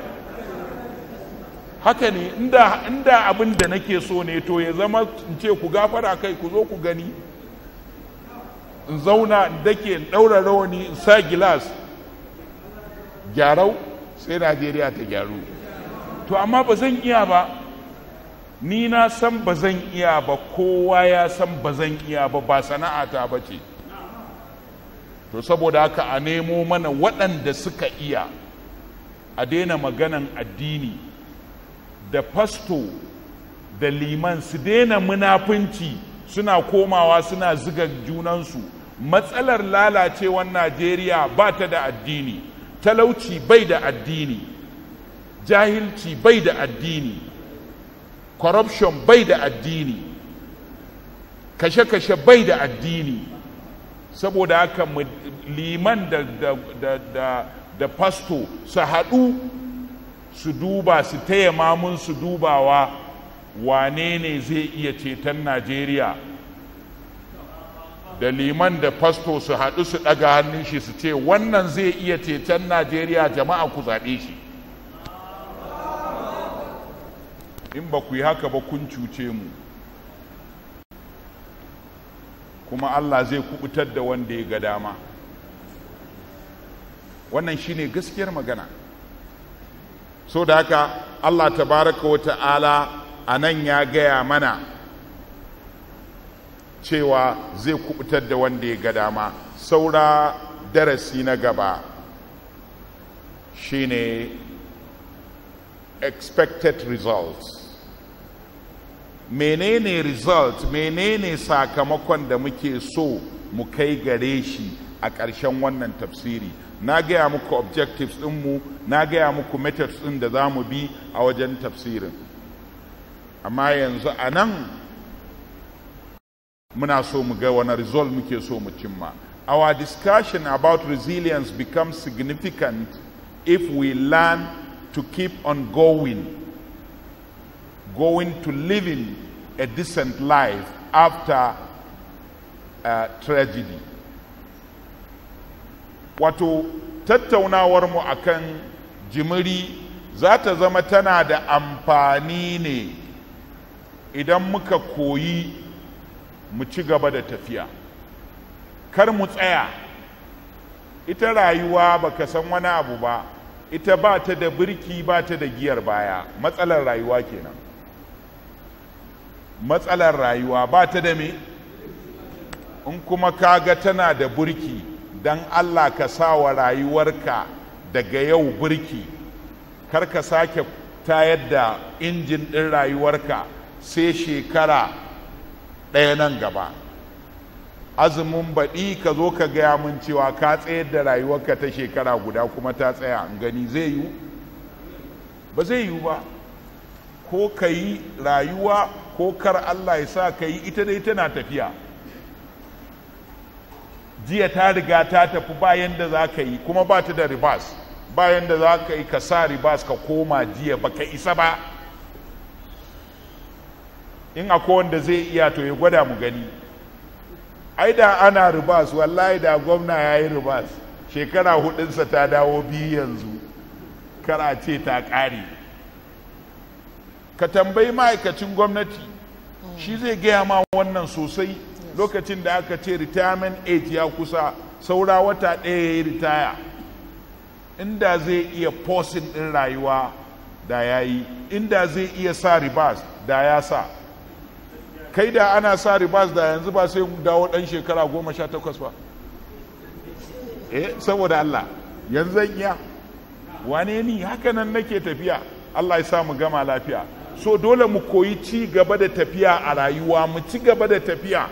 haka ne inda, inda abin da nake so ne to ya zama in ce ku gafara kai ku zo ku gani in zauna in dake in ɗaura rawani in sa gilas gyarau sai najeriya ta gyaru to amma ba zan iya ba ni na san ba zan iya ba kowa ya san ba zan iya ba ba sana'ata ba ce to saboda haka a nemo mana waɗanda suka iya a daina maganan addini da fasto da liman su daina munafunci suna komawa suna ziga junansu matsalar lalacewar najeriya ba ta da addini talauci bai da addini jahilci bai da addini corruption bai da addini kashe-kashe bai da addini saboda haka mu- liman da, da, da, da, da fasto su haɗu su duba su taya mamun su dubawa wane ne zai iya ceton najeriya da liman da fasto su haɗu su ɗaga hannun shi su ce wannan zai iya ceton najeriya jama'a ku zaɓe shi in ba ku yi haka ba kun cuce mu kuma allah zai kubutar da wanda ya ga dama wannan shine gaskiyar magana so da haka allah tabaraka wa ta'ala a nan ya gaya mana cewa zai kubutar da wanda ya ga dama saura darasi na gaba shine expected results menene result menene sakamakon da muke so mu kai gare shi a ƙarshen wannan tafsiri na gaya muku objectives ɗinmu na gaya muku methods ɗin da za mu bi a wajen tafsirin amma yanzu a nan muna so mu ga wani result muke so mu cimma our discussion about resilience becomes significant if we learn to keep on going going to living a decent life after uh, tragedy wato tattaunawarmu akan jimiri za ta zama tana da amfani ne idan muka koyi mu ci gaba da tafiya kar mu tsaya ita rayuwa baka san wani abu ba ita ba ta da birki ba ta da giyar baya matsalar rayuwa kenan matsalar rayuwa ba ta da me in kuma kaga tana da burki don allah ka sa wa rayuwarka daga yau burki kar ka sake tayar da injin ɗin rayuwarka sai shekara ɗaya nan gaba azumin baɗi ka zo ka gaya min cewa ka tsayar da rayuwarka ta shekara guda kuma ta tsaya in gani zai yiwu ba zai yiwu ba ko ka yi rayuwa ko kar Allah ya sa ka yi ita dai tana tafiya jiya ta riga ta tafi bayan da za ka yi kuma ba ta da ribas bayan da za ka yi ka sa ribas ka koma jiya ba ka isa ba in akwai wanda zai iya to ya gwada mu gani ai da ana ribas wallahi da gwamna ya yi ribas shekara hudunsa ta dawo biyu yanzu kara ce ta ƙare ka tambayi ma'aikacin gwamnati shi zai gaya ma wannan sosai lokacin da aka ce retirement age ya kusa saura wata ɗaya ya yi ritaya inda zai iya posin ɗin rayuwa da ya yi inda zai iya sa ribas da ya sa kai da ana sa ribas da yanzu ba sai mu dawo ɗan shekara goma sha takwas ba eh saboda Allah yanzu zan iya wane ni haka nan nake tafiya Allah ya sa mu gama lafiya so dole mu koyi ci gaba da tafiya a rayuwa mu ci gaba da tafiya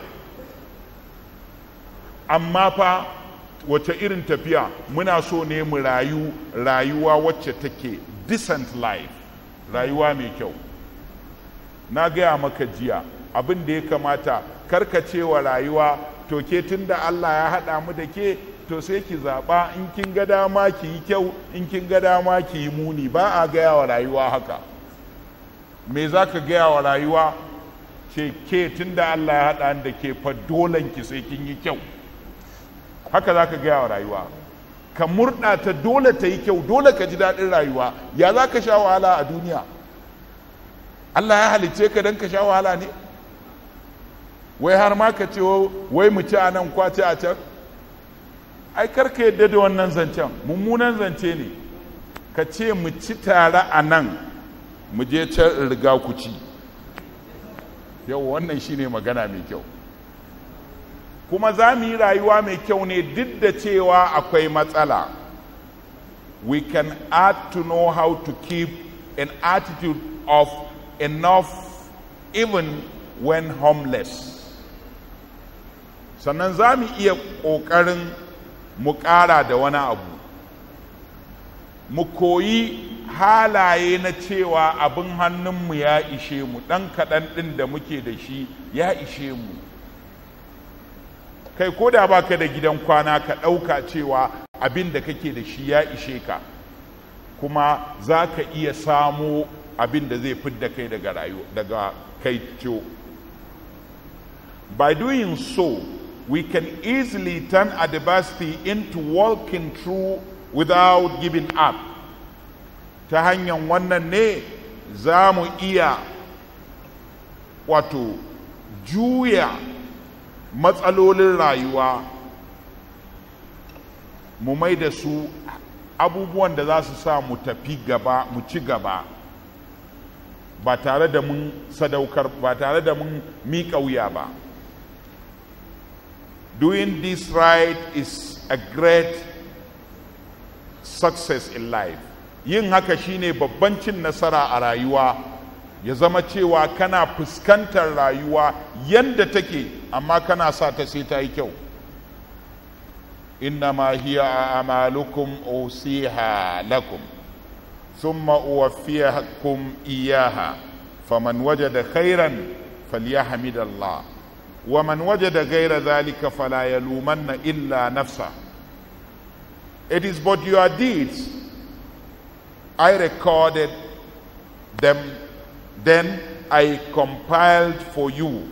amma fa wace irin tafiya muna so ne mu rayu rayuwa wacce take decent life rayuwa mai kyau na gaya maka jiya abin da ya kamata karkacewa rayuwa to ke tun da Allah ya haɗa mu da ke to sai ki zaɓa in kin ga dama ki yi kyau in kin ga dama ki yi muni ba a gaya wa rayuwa haka me za ka gaya wa rayuwa ce ke tun da Allah ya haɗa da ke fa dolen ki sai kin yi kyau haka za ka gaya wa rayuwa ka murɗa ta dole ta yi kyau dole ka ji daɗin rayuwa ya za ka sha wahala a duniya Allah ya halicce ka don ka sha wahala ne wai har ma ka ce wai mu ci a nan kwace a can ai karka yadda da wannan zancen mummunan zance ne ka ce mu ci tare a nan mu je can riga ku ci yau wannan shine magana mai kyau kuma za mu yi rayuwa mai kyau ne duk da cewa akwai matsala we can add to know how to keep an attitude of enough even when homeless sannan za mu iya ƙoƙarin mu ƙara da wani abu mu koyi halaye na cewa abin hannunmu ya ishe mu ɗan kaɗan ɗin da muke da shi ya ishe mu kai ko da baka da gidan kwana ka ɗauka cewa abin da kake da shi ya ishe ka kuma za ka iya samo abin da zai fidda kai daga rayu daga kai ciwo by doing so we can easily turn adversity into walking through without giving up ta hanyar wannan ne za mu iya wato juya matsalolin rayuwa mu mai da su abubuwan da za su sa mu tafi gaba mu ci gaba ba tare da mun sadaukar ba tare da mun miƙa wuya ba doing this right is a great success in life yin haka shine babban cin nasara a rayuwa ya zama cewa kana fuskantar rayuwa yadda take amma kana sa ta sai ta yi kyau innama hiya amalukum usiha lakum thumma uwaffiyakum iyaha faman wajada khairan falyahmidallah ومن وجد غير ذلك فلا يلومن إلا نفسه It is but your deeds I recorded them then I compiled for you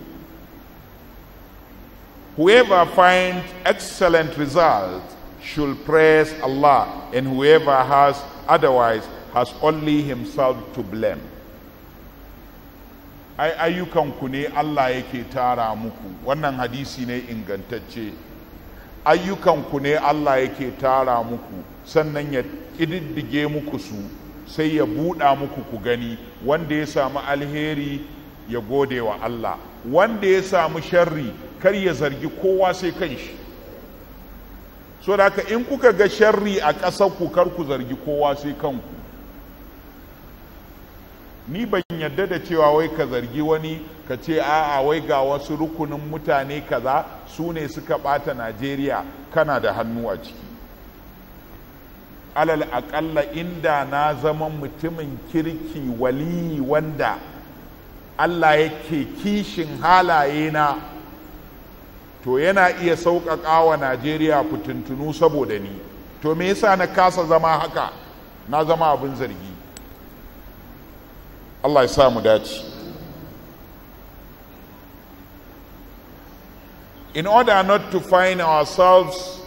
Whoever finds excellent result should praise Allah and whoever has otherwise has only himself to blame ai ayyukanku ne Allah yake tara muku wannan hadisi ne ingantacce ayyukanku ne Allah yake tara muku sannan ya ƙididdige muku su sai ya buɗa muku ku gani wanda ya samu alheri ya gode wa Allah wanda ya samu sharri kar ya zargi kowa sai kan shi so da haka in kuka ga sharri a ƙasar ku kar ku zargi kowa sai kanku ni ban yadda da cewa wai ka zargi wani ka ce a'a wai ga wasu rukunin mutane kaza su ne suka ɓata najeriya kana da hannu a ciki alal aƙalla inda na zama mutumin kirki wali wanda allah yake kishin halaye na to yana iya sauƙaƙa wa najeriya fitintunu saboda ni to me yasa na kasa zama haka na zama abin zargi Allah ya sa mu dace in order not to find ourselves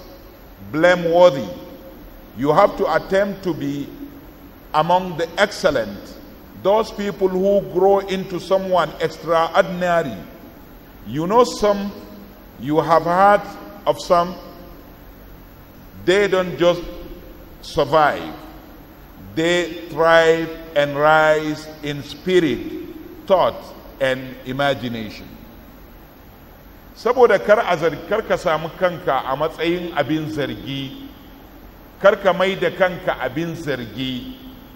blameworthy you have to attempt to be among the excellent those people who grow into someone extraordinary. You know some, you have heard of some, they don't just survive, they thrive and rise in spirit, thought, and imagination. Saboda kar a zargi, kar ka samu kanka a matsayin abin zargi, kar ka mai da kanka abin zargi.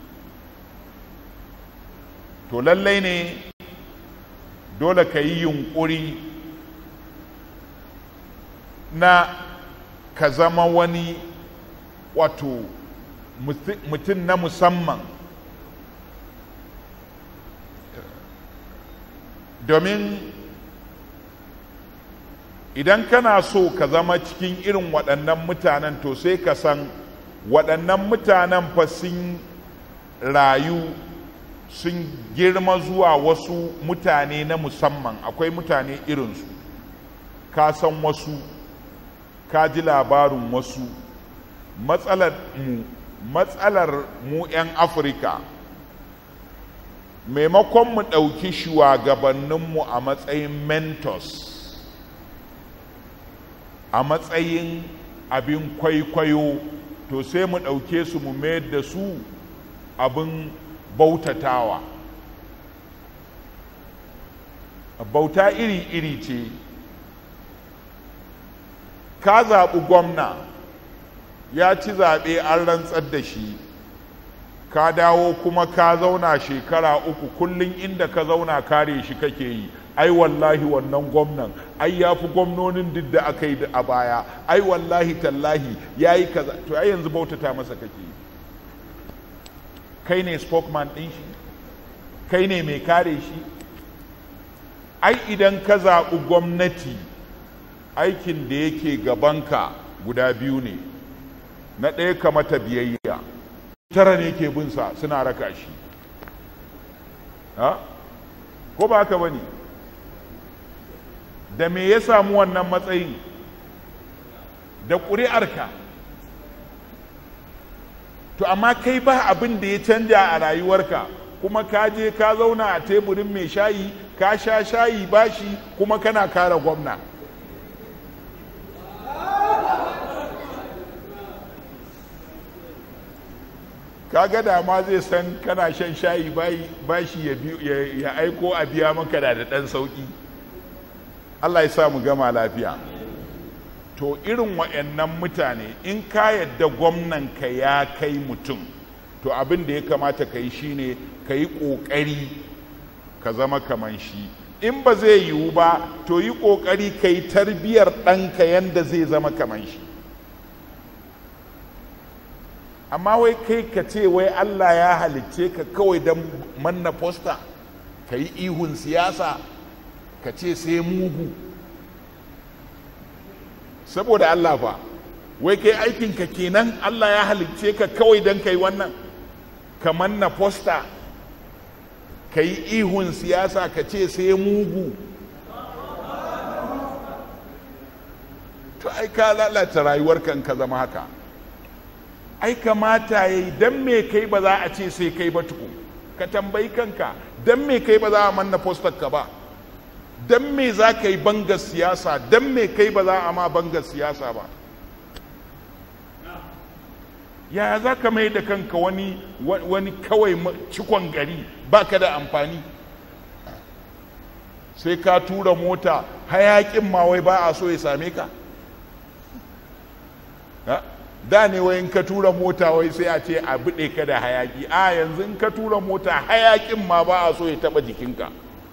To lallai ne dole ka yi yunƙuri na ka zama wani wato mutum na musamman domin idan kana so ka zama cikin irin waɗannan mutanen to sai ka san waɗannan mutanen fa sun rayu sun girma zuwa wasu mutane na musamman akwai mutane irinsu ka san wasu ka ji labarin wasu matsalar mu matsalar mu 'yan afirka maimakon mu ɗauki shugabanninmu a matsayin mentors a matsayin abin kwaikwayo to sai mu ɗauke su mu mayar da su abin bautatawa bauta iri-iri ce ka zaɓi gwamna ya ci zaɓe an rantsar da shi ka dawo kuma ka zauna shekara uku kullum inda ka zauna kare shi kake yi ai wallahi wannan gwamnan ai ya fi gwamnonin duk da aka yi a baya ai wallahi tallahi ya yi kaza to ai yanzu bautata masa kake yi kai ne spokesman ɗin shi kai ne mai kare shi ai idan ka zaɓi gwamnati aikin da yake gabanka guda biyu ne na ɗaya ka mata biyayya tara ne ke binsa suna raka shi ha ko ba haka ba ne da me ya samu wannan matsayin da ƙuri'arka to amma kai ba abin da ya canja a rayuwarka kuma ka je ka zauna a teburin mai shayi ka sha shayi bashi kuma kana kare gwamna kaga da ma zai san kana shan shayi bashi ya aiko a biya maka da ɗan sauƙi allah ya sa mu gama lafiya to irin wa'annan mutane in ka yadda gwamnanka ya kai mutum to abin da ya kamata ka yi shine ka yi ƙoƙari ka zama kaman shi in ba zai yiwu ba to yi ƙoƙari ka yi tarbiyyar ɗanka yadda zai zama kaman shi amma wai kai ka ce wai allah ya halicce ka kawai don manna fosta ka yi ihun siyasa ka ce sai mugu saboda Allah ba wai kai aikinka kenan Allah ya halicce ka kawai don kai wannan ka manna fosta ka yi ihun siyasa ka ce sai mugu to ai ka lalata rayuwar kan ka zama haka ai kamata ya yi don me kai ba za a ce sai kai ba tukun ka tambayi kanka don me kai ba za a manna fostar ka ba don me za ka yi bangar siyasa don me kai ba za a ma bangar siyasa ba yaya za ka mai da kanka wani wani kawai cikon gari ba ka da amfani sai ka tura mota hayakin ma wai ba a so ya same ka da ne wai in ka tura mota wai sai a ce a buɗe ka da hayaki a yanzu in ka tura mota hayakin ma ba a so ya taɓa jikinka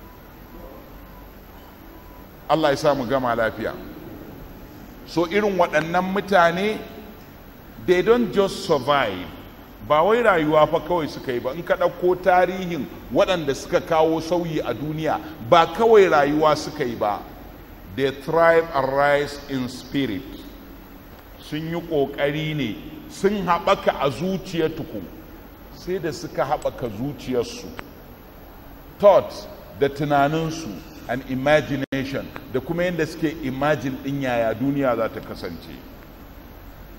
Allah ya sa mu gama lafiya so irin waɗannan mutane they don't just survive ba wai rayuwa fa kawai suka yi ba in ka ɗauko tarihin waɗanda suka kawo sauyi a duniya ba kawai rayuwa suka yi ba they thrive and rise in spirit sun yi ƙoƙari ne sun haɓaka a zuciyar tuku sai da suka haɓaka zuciyarsu thoughts da tunaninsu and imagination da kuma yadda suke imagine ɗin yaya duniya za ta kasance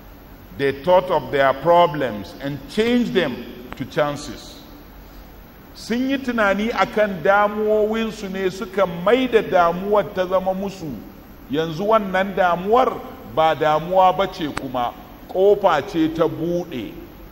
they thought of their problems and changed them to chances sun yi tunani akan damuwowinsu ne suka mai da damuwar ta zama musu yanzu wannan damuwar ba damuwa ba ce kuma ƙofa ce ta buɗe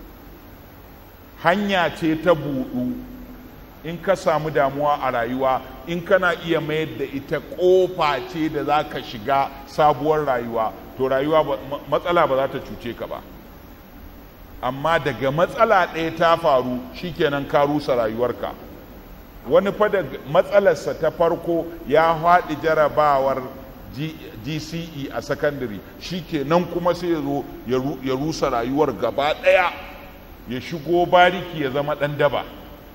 hanya ce ta buɗu in ka samu damuwa a rayuwa in kana iya mayar da ita ƙofa ce da za ka shiga sabuwar rayuwa to rayuwa matsala ba za ta cuce ka ba amma daga matsala ɗaya ta faru shikenan ka rusa rayuwarka wani fa da matsalarsa ta farko ya haɗi jarabawar gce a sakandare shikenan kuma sai ya zo ya rusa rayuwar gaba ɗaya ya shigo bariki ya zama ɗan daba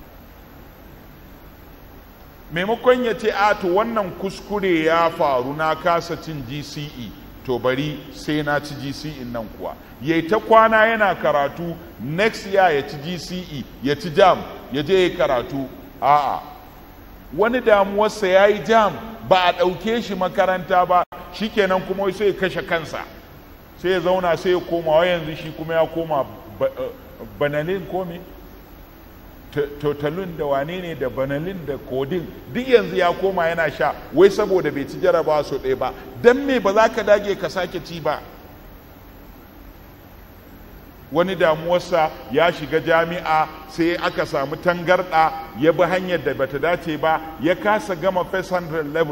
maimakon ya ce a to wannan kuskure ya faru na kasa cin gce to bari sai na ci gce nan kuwa ya ta kwana yana karatu next year ya ci gce ya ci jam ya je ya karatu a'a wani damuwarsa ya yi jam ba a ɗauke shi makaranta ba shikenan kuma sai ya kashe kansa sai ya zauna sai ya koma wa yanzu shi kuma ya koma banalin komi totalin da wane ne da banalin da kodin duk yanzu ya koma yana sha wai saboda bai ci jarabawa sau ɗaya ba don me ba za ka dage ka sake ci ba wani damuwarsa ya shiga jami'a sai aka samu tangarɗa ya bi hanyar da bata dace ba ya kasa gama first 100 level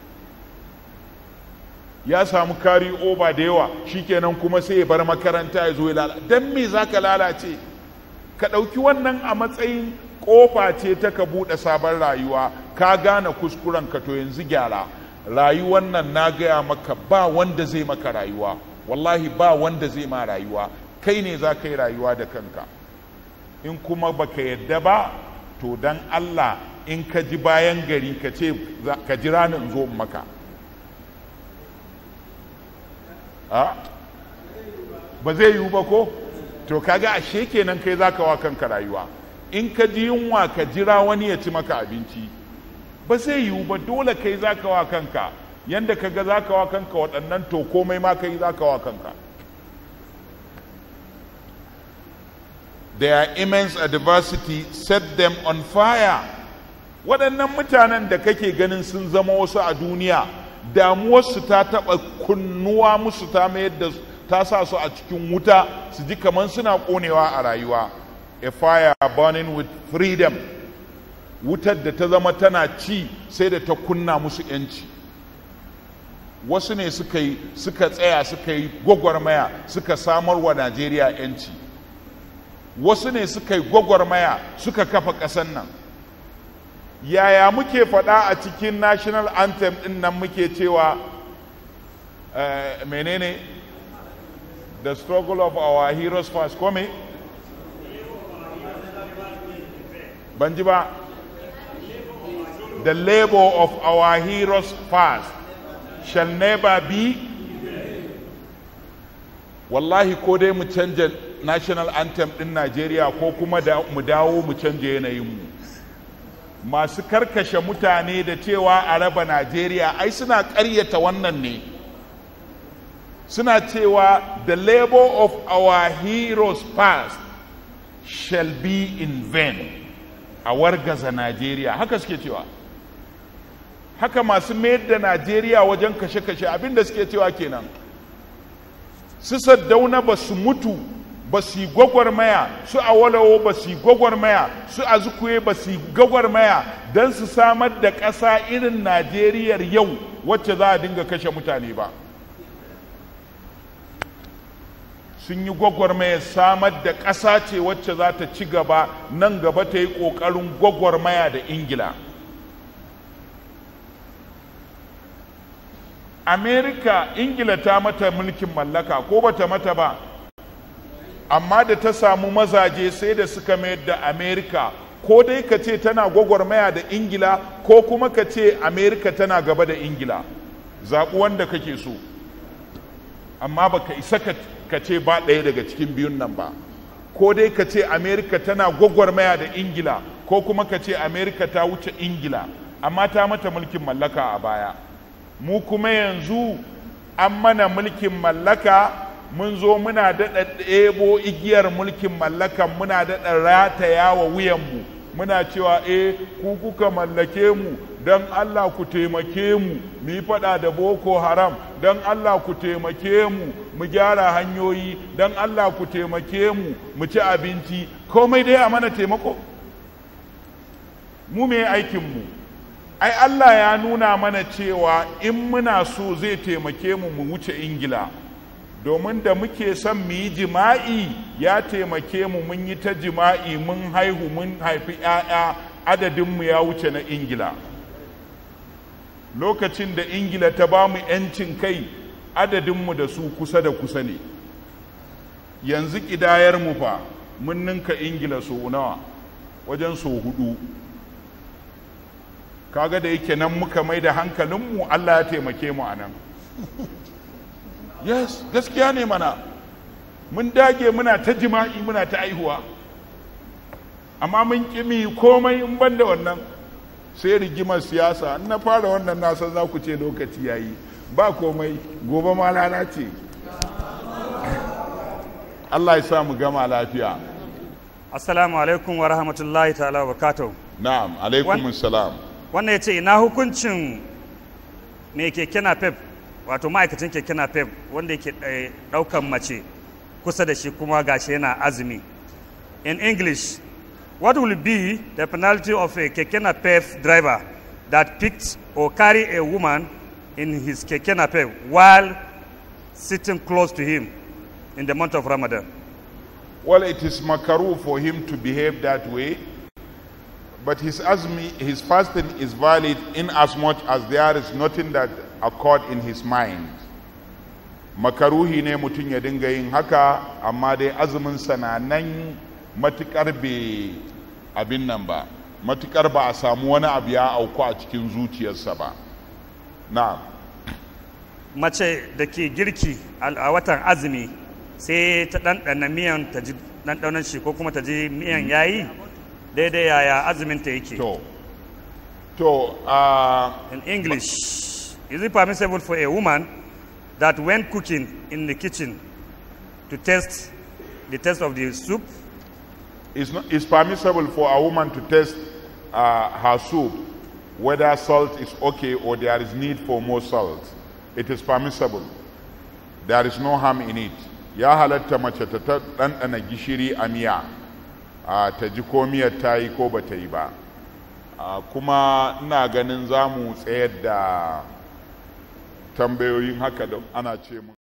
ya samu kari over da yawa shikenan kuma sai ya bar makaranta ya zo ya lalace don me za ka lalace ka ɗauki wannan a matsayin ƙofa ce ta ka buɗe sabon rayuwa ka gane kuskuren ka to yanzu gyara rayuwan nan na gaya maka ba wanda zai maka rayuwa wallahi ba wanda zai ma rayuwa kai ne za ka yi rayuwa da kanka in kuma baka yadda ba to dan Allah in ka ji bayan gari ka ce ka jira ni in zo in maka ba zai yiwu ba ko to kaga ashe kenan kai zaka wa kanka rayuwa in ka ji yunwa ka jira wani ya ci maka abinci ba zai yiwu ba dole kai zaka wa kanka yanda ka ga zaka wa kanka waɗannan to komai ma kai zaka wa kanka their immense adversity set them on fire waɗannan mutanen da kake ganin sun zama wasu a duniya damuwarsu ta taɓa kunnuwa musu ta mayar da ta sa su a cikin wuta su ji kamar suna ƙonewa a rayuwa a fire burning with freedom wutar da ta zama tana ci sai da ta kunna musu yanci wasu ne suka yi suka tsaya suka yi gwagwarmaya suka samar wa najeriya yanci wasu ne suka yi gwagwarmaya suka kafa ƙasar nan yaya muke faɗa a cikin national anthem ɗin nan muke cewa uh, menene the struggle of our heroes first kome ban ji ba the labor of our heroes first shall never be wallahi ko dai mu canja national anthem ɗin najeriya ko kuma da mu dawo mu canja yanayinmu masu karkashe mutane da cewa a raba najeriya ai suna ƙaryata wannan ne suna cewa the labor of our heroes past shall be in vain a wargaza najeriya haka suke cewa haka masu mayar da najeriya wajen kashe-kashe abinda suke cewa kenan su saddauna ba su mutu ba su yi gwagwarmaya su awalawo ba su yi gwagwarmaya su azukuye ba su yi gwagwarmaya don su samar da ƙasa irin najeriyar yau wacce za a dinga kashe mutane ba sun yi gwagwarmaya samar da ƙasa ce wacce za ta ci gaba nan gaba ta yi ƙoƙarin gwagwarmaya da ingila amerika ingila ta mata mulkin mallaka ko bata mata ba amma da ta samu mazaje sai da suka mayar da amerika ko dai ka ce tana gwagwarmaya da ingila ko kuma ka ce amerika tana gaba da ingila zaɓi wanda kake so amma baka isa ka ce ba ɗaya daga cikin biyun nan ba ko dai ka ce amerika tana gwagwarmaya da ingila ko kuma ka ce amerika ta wuce ingila amma ta mata mulkin mallaka a baya mu kuma yanzu an mana mulkin mallaka mun zo muna daɗa ɗebo igiyar mulkin mallakan muna daɗa rataya wa wuyanmu muna cewa eh ku kuka mallake mu don Allah ku taimake mu mu yi faɗa da boko haram don Allah ku taimake mu mu gyara hanyoyi don Allah ku taimake mu mu ci abinci komai dai a mana taimako mu me aikinmu ai Allah ya nuna mana cewa in muna so zai taimake mu mu wuce ingila domin da muke son mu yi jima'i ya taimake mu mun yi ta jima'i mun haihu mun haifi 'ya'ya adadinmu ya wuce na ingila lokacin da ingila ta ba mu 'yancin kai adadinmu da su kusa da kusa ne yanzu mu fa mun ninka ingila so nawa wajen so hudu kaga da yake nan muka mai da hankalinmu allah ya taimake mu a nan yes gaskiya ne mana mun dage muna ta jima'i muna ta aihuwa amma mun kimi komai in ban da wannan sai rigimar siyasa in na fara wannan nasan za ku ce lokaci yayi ba komai gobe ma lana ce Allah ya sa mu gama lafiya Assalamu alaikum wa rahmatullahi ta'ala wa barakatuh. na'am alaikum salam Wannan ya ce ina hukuncin mai keke napep wato ma'aikacin keke napep wanda yake eh, ɗaukan mace kusa da shi kuma gashi yana azumi. In English, what will be the penalty of a keke napep driver that picked or carry a woman in his keke napep while sitting close to him in the month of Ramadan? Well, it is makaru for him to behave that way, but his azmi, his fasting is valid in as much as there is nothing that occurred in his mind. Makaruhi ne mutum ya dinga yin haka, amma dai azumin na nan matukar bai abin nan ba, matukar ba a samu wani abu ya auku a cikin zuciyarsa ba. Na'am. mace da ke girki a watan azumi sai ta ɗanɗana miyan ta ji ɗanɗanon shi ko kuma ta ji miyan yayi daidai yaya azumin ta yake To, to, uh, in english is it permissible for a woman that when cooking in the kitchen to taste the taste of the soup it's, not, it's permissible for a woman to test uh, her soup whether salt is okay or there is need for more salt. It is permissible. There is no harm in it. Ya halatta mace ta ta ɗanɗana gishiri a miya, uh, ta ji ko miyar ta yi ko ba ta yi ba. Uh, kuma ina ganin za mu tsayar da tambayoyin haka da ana ce mu.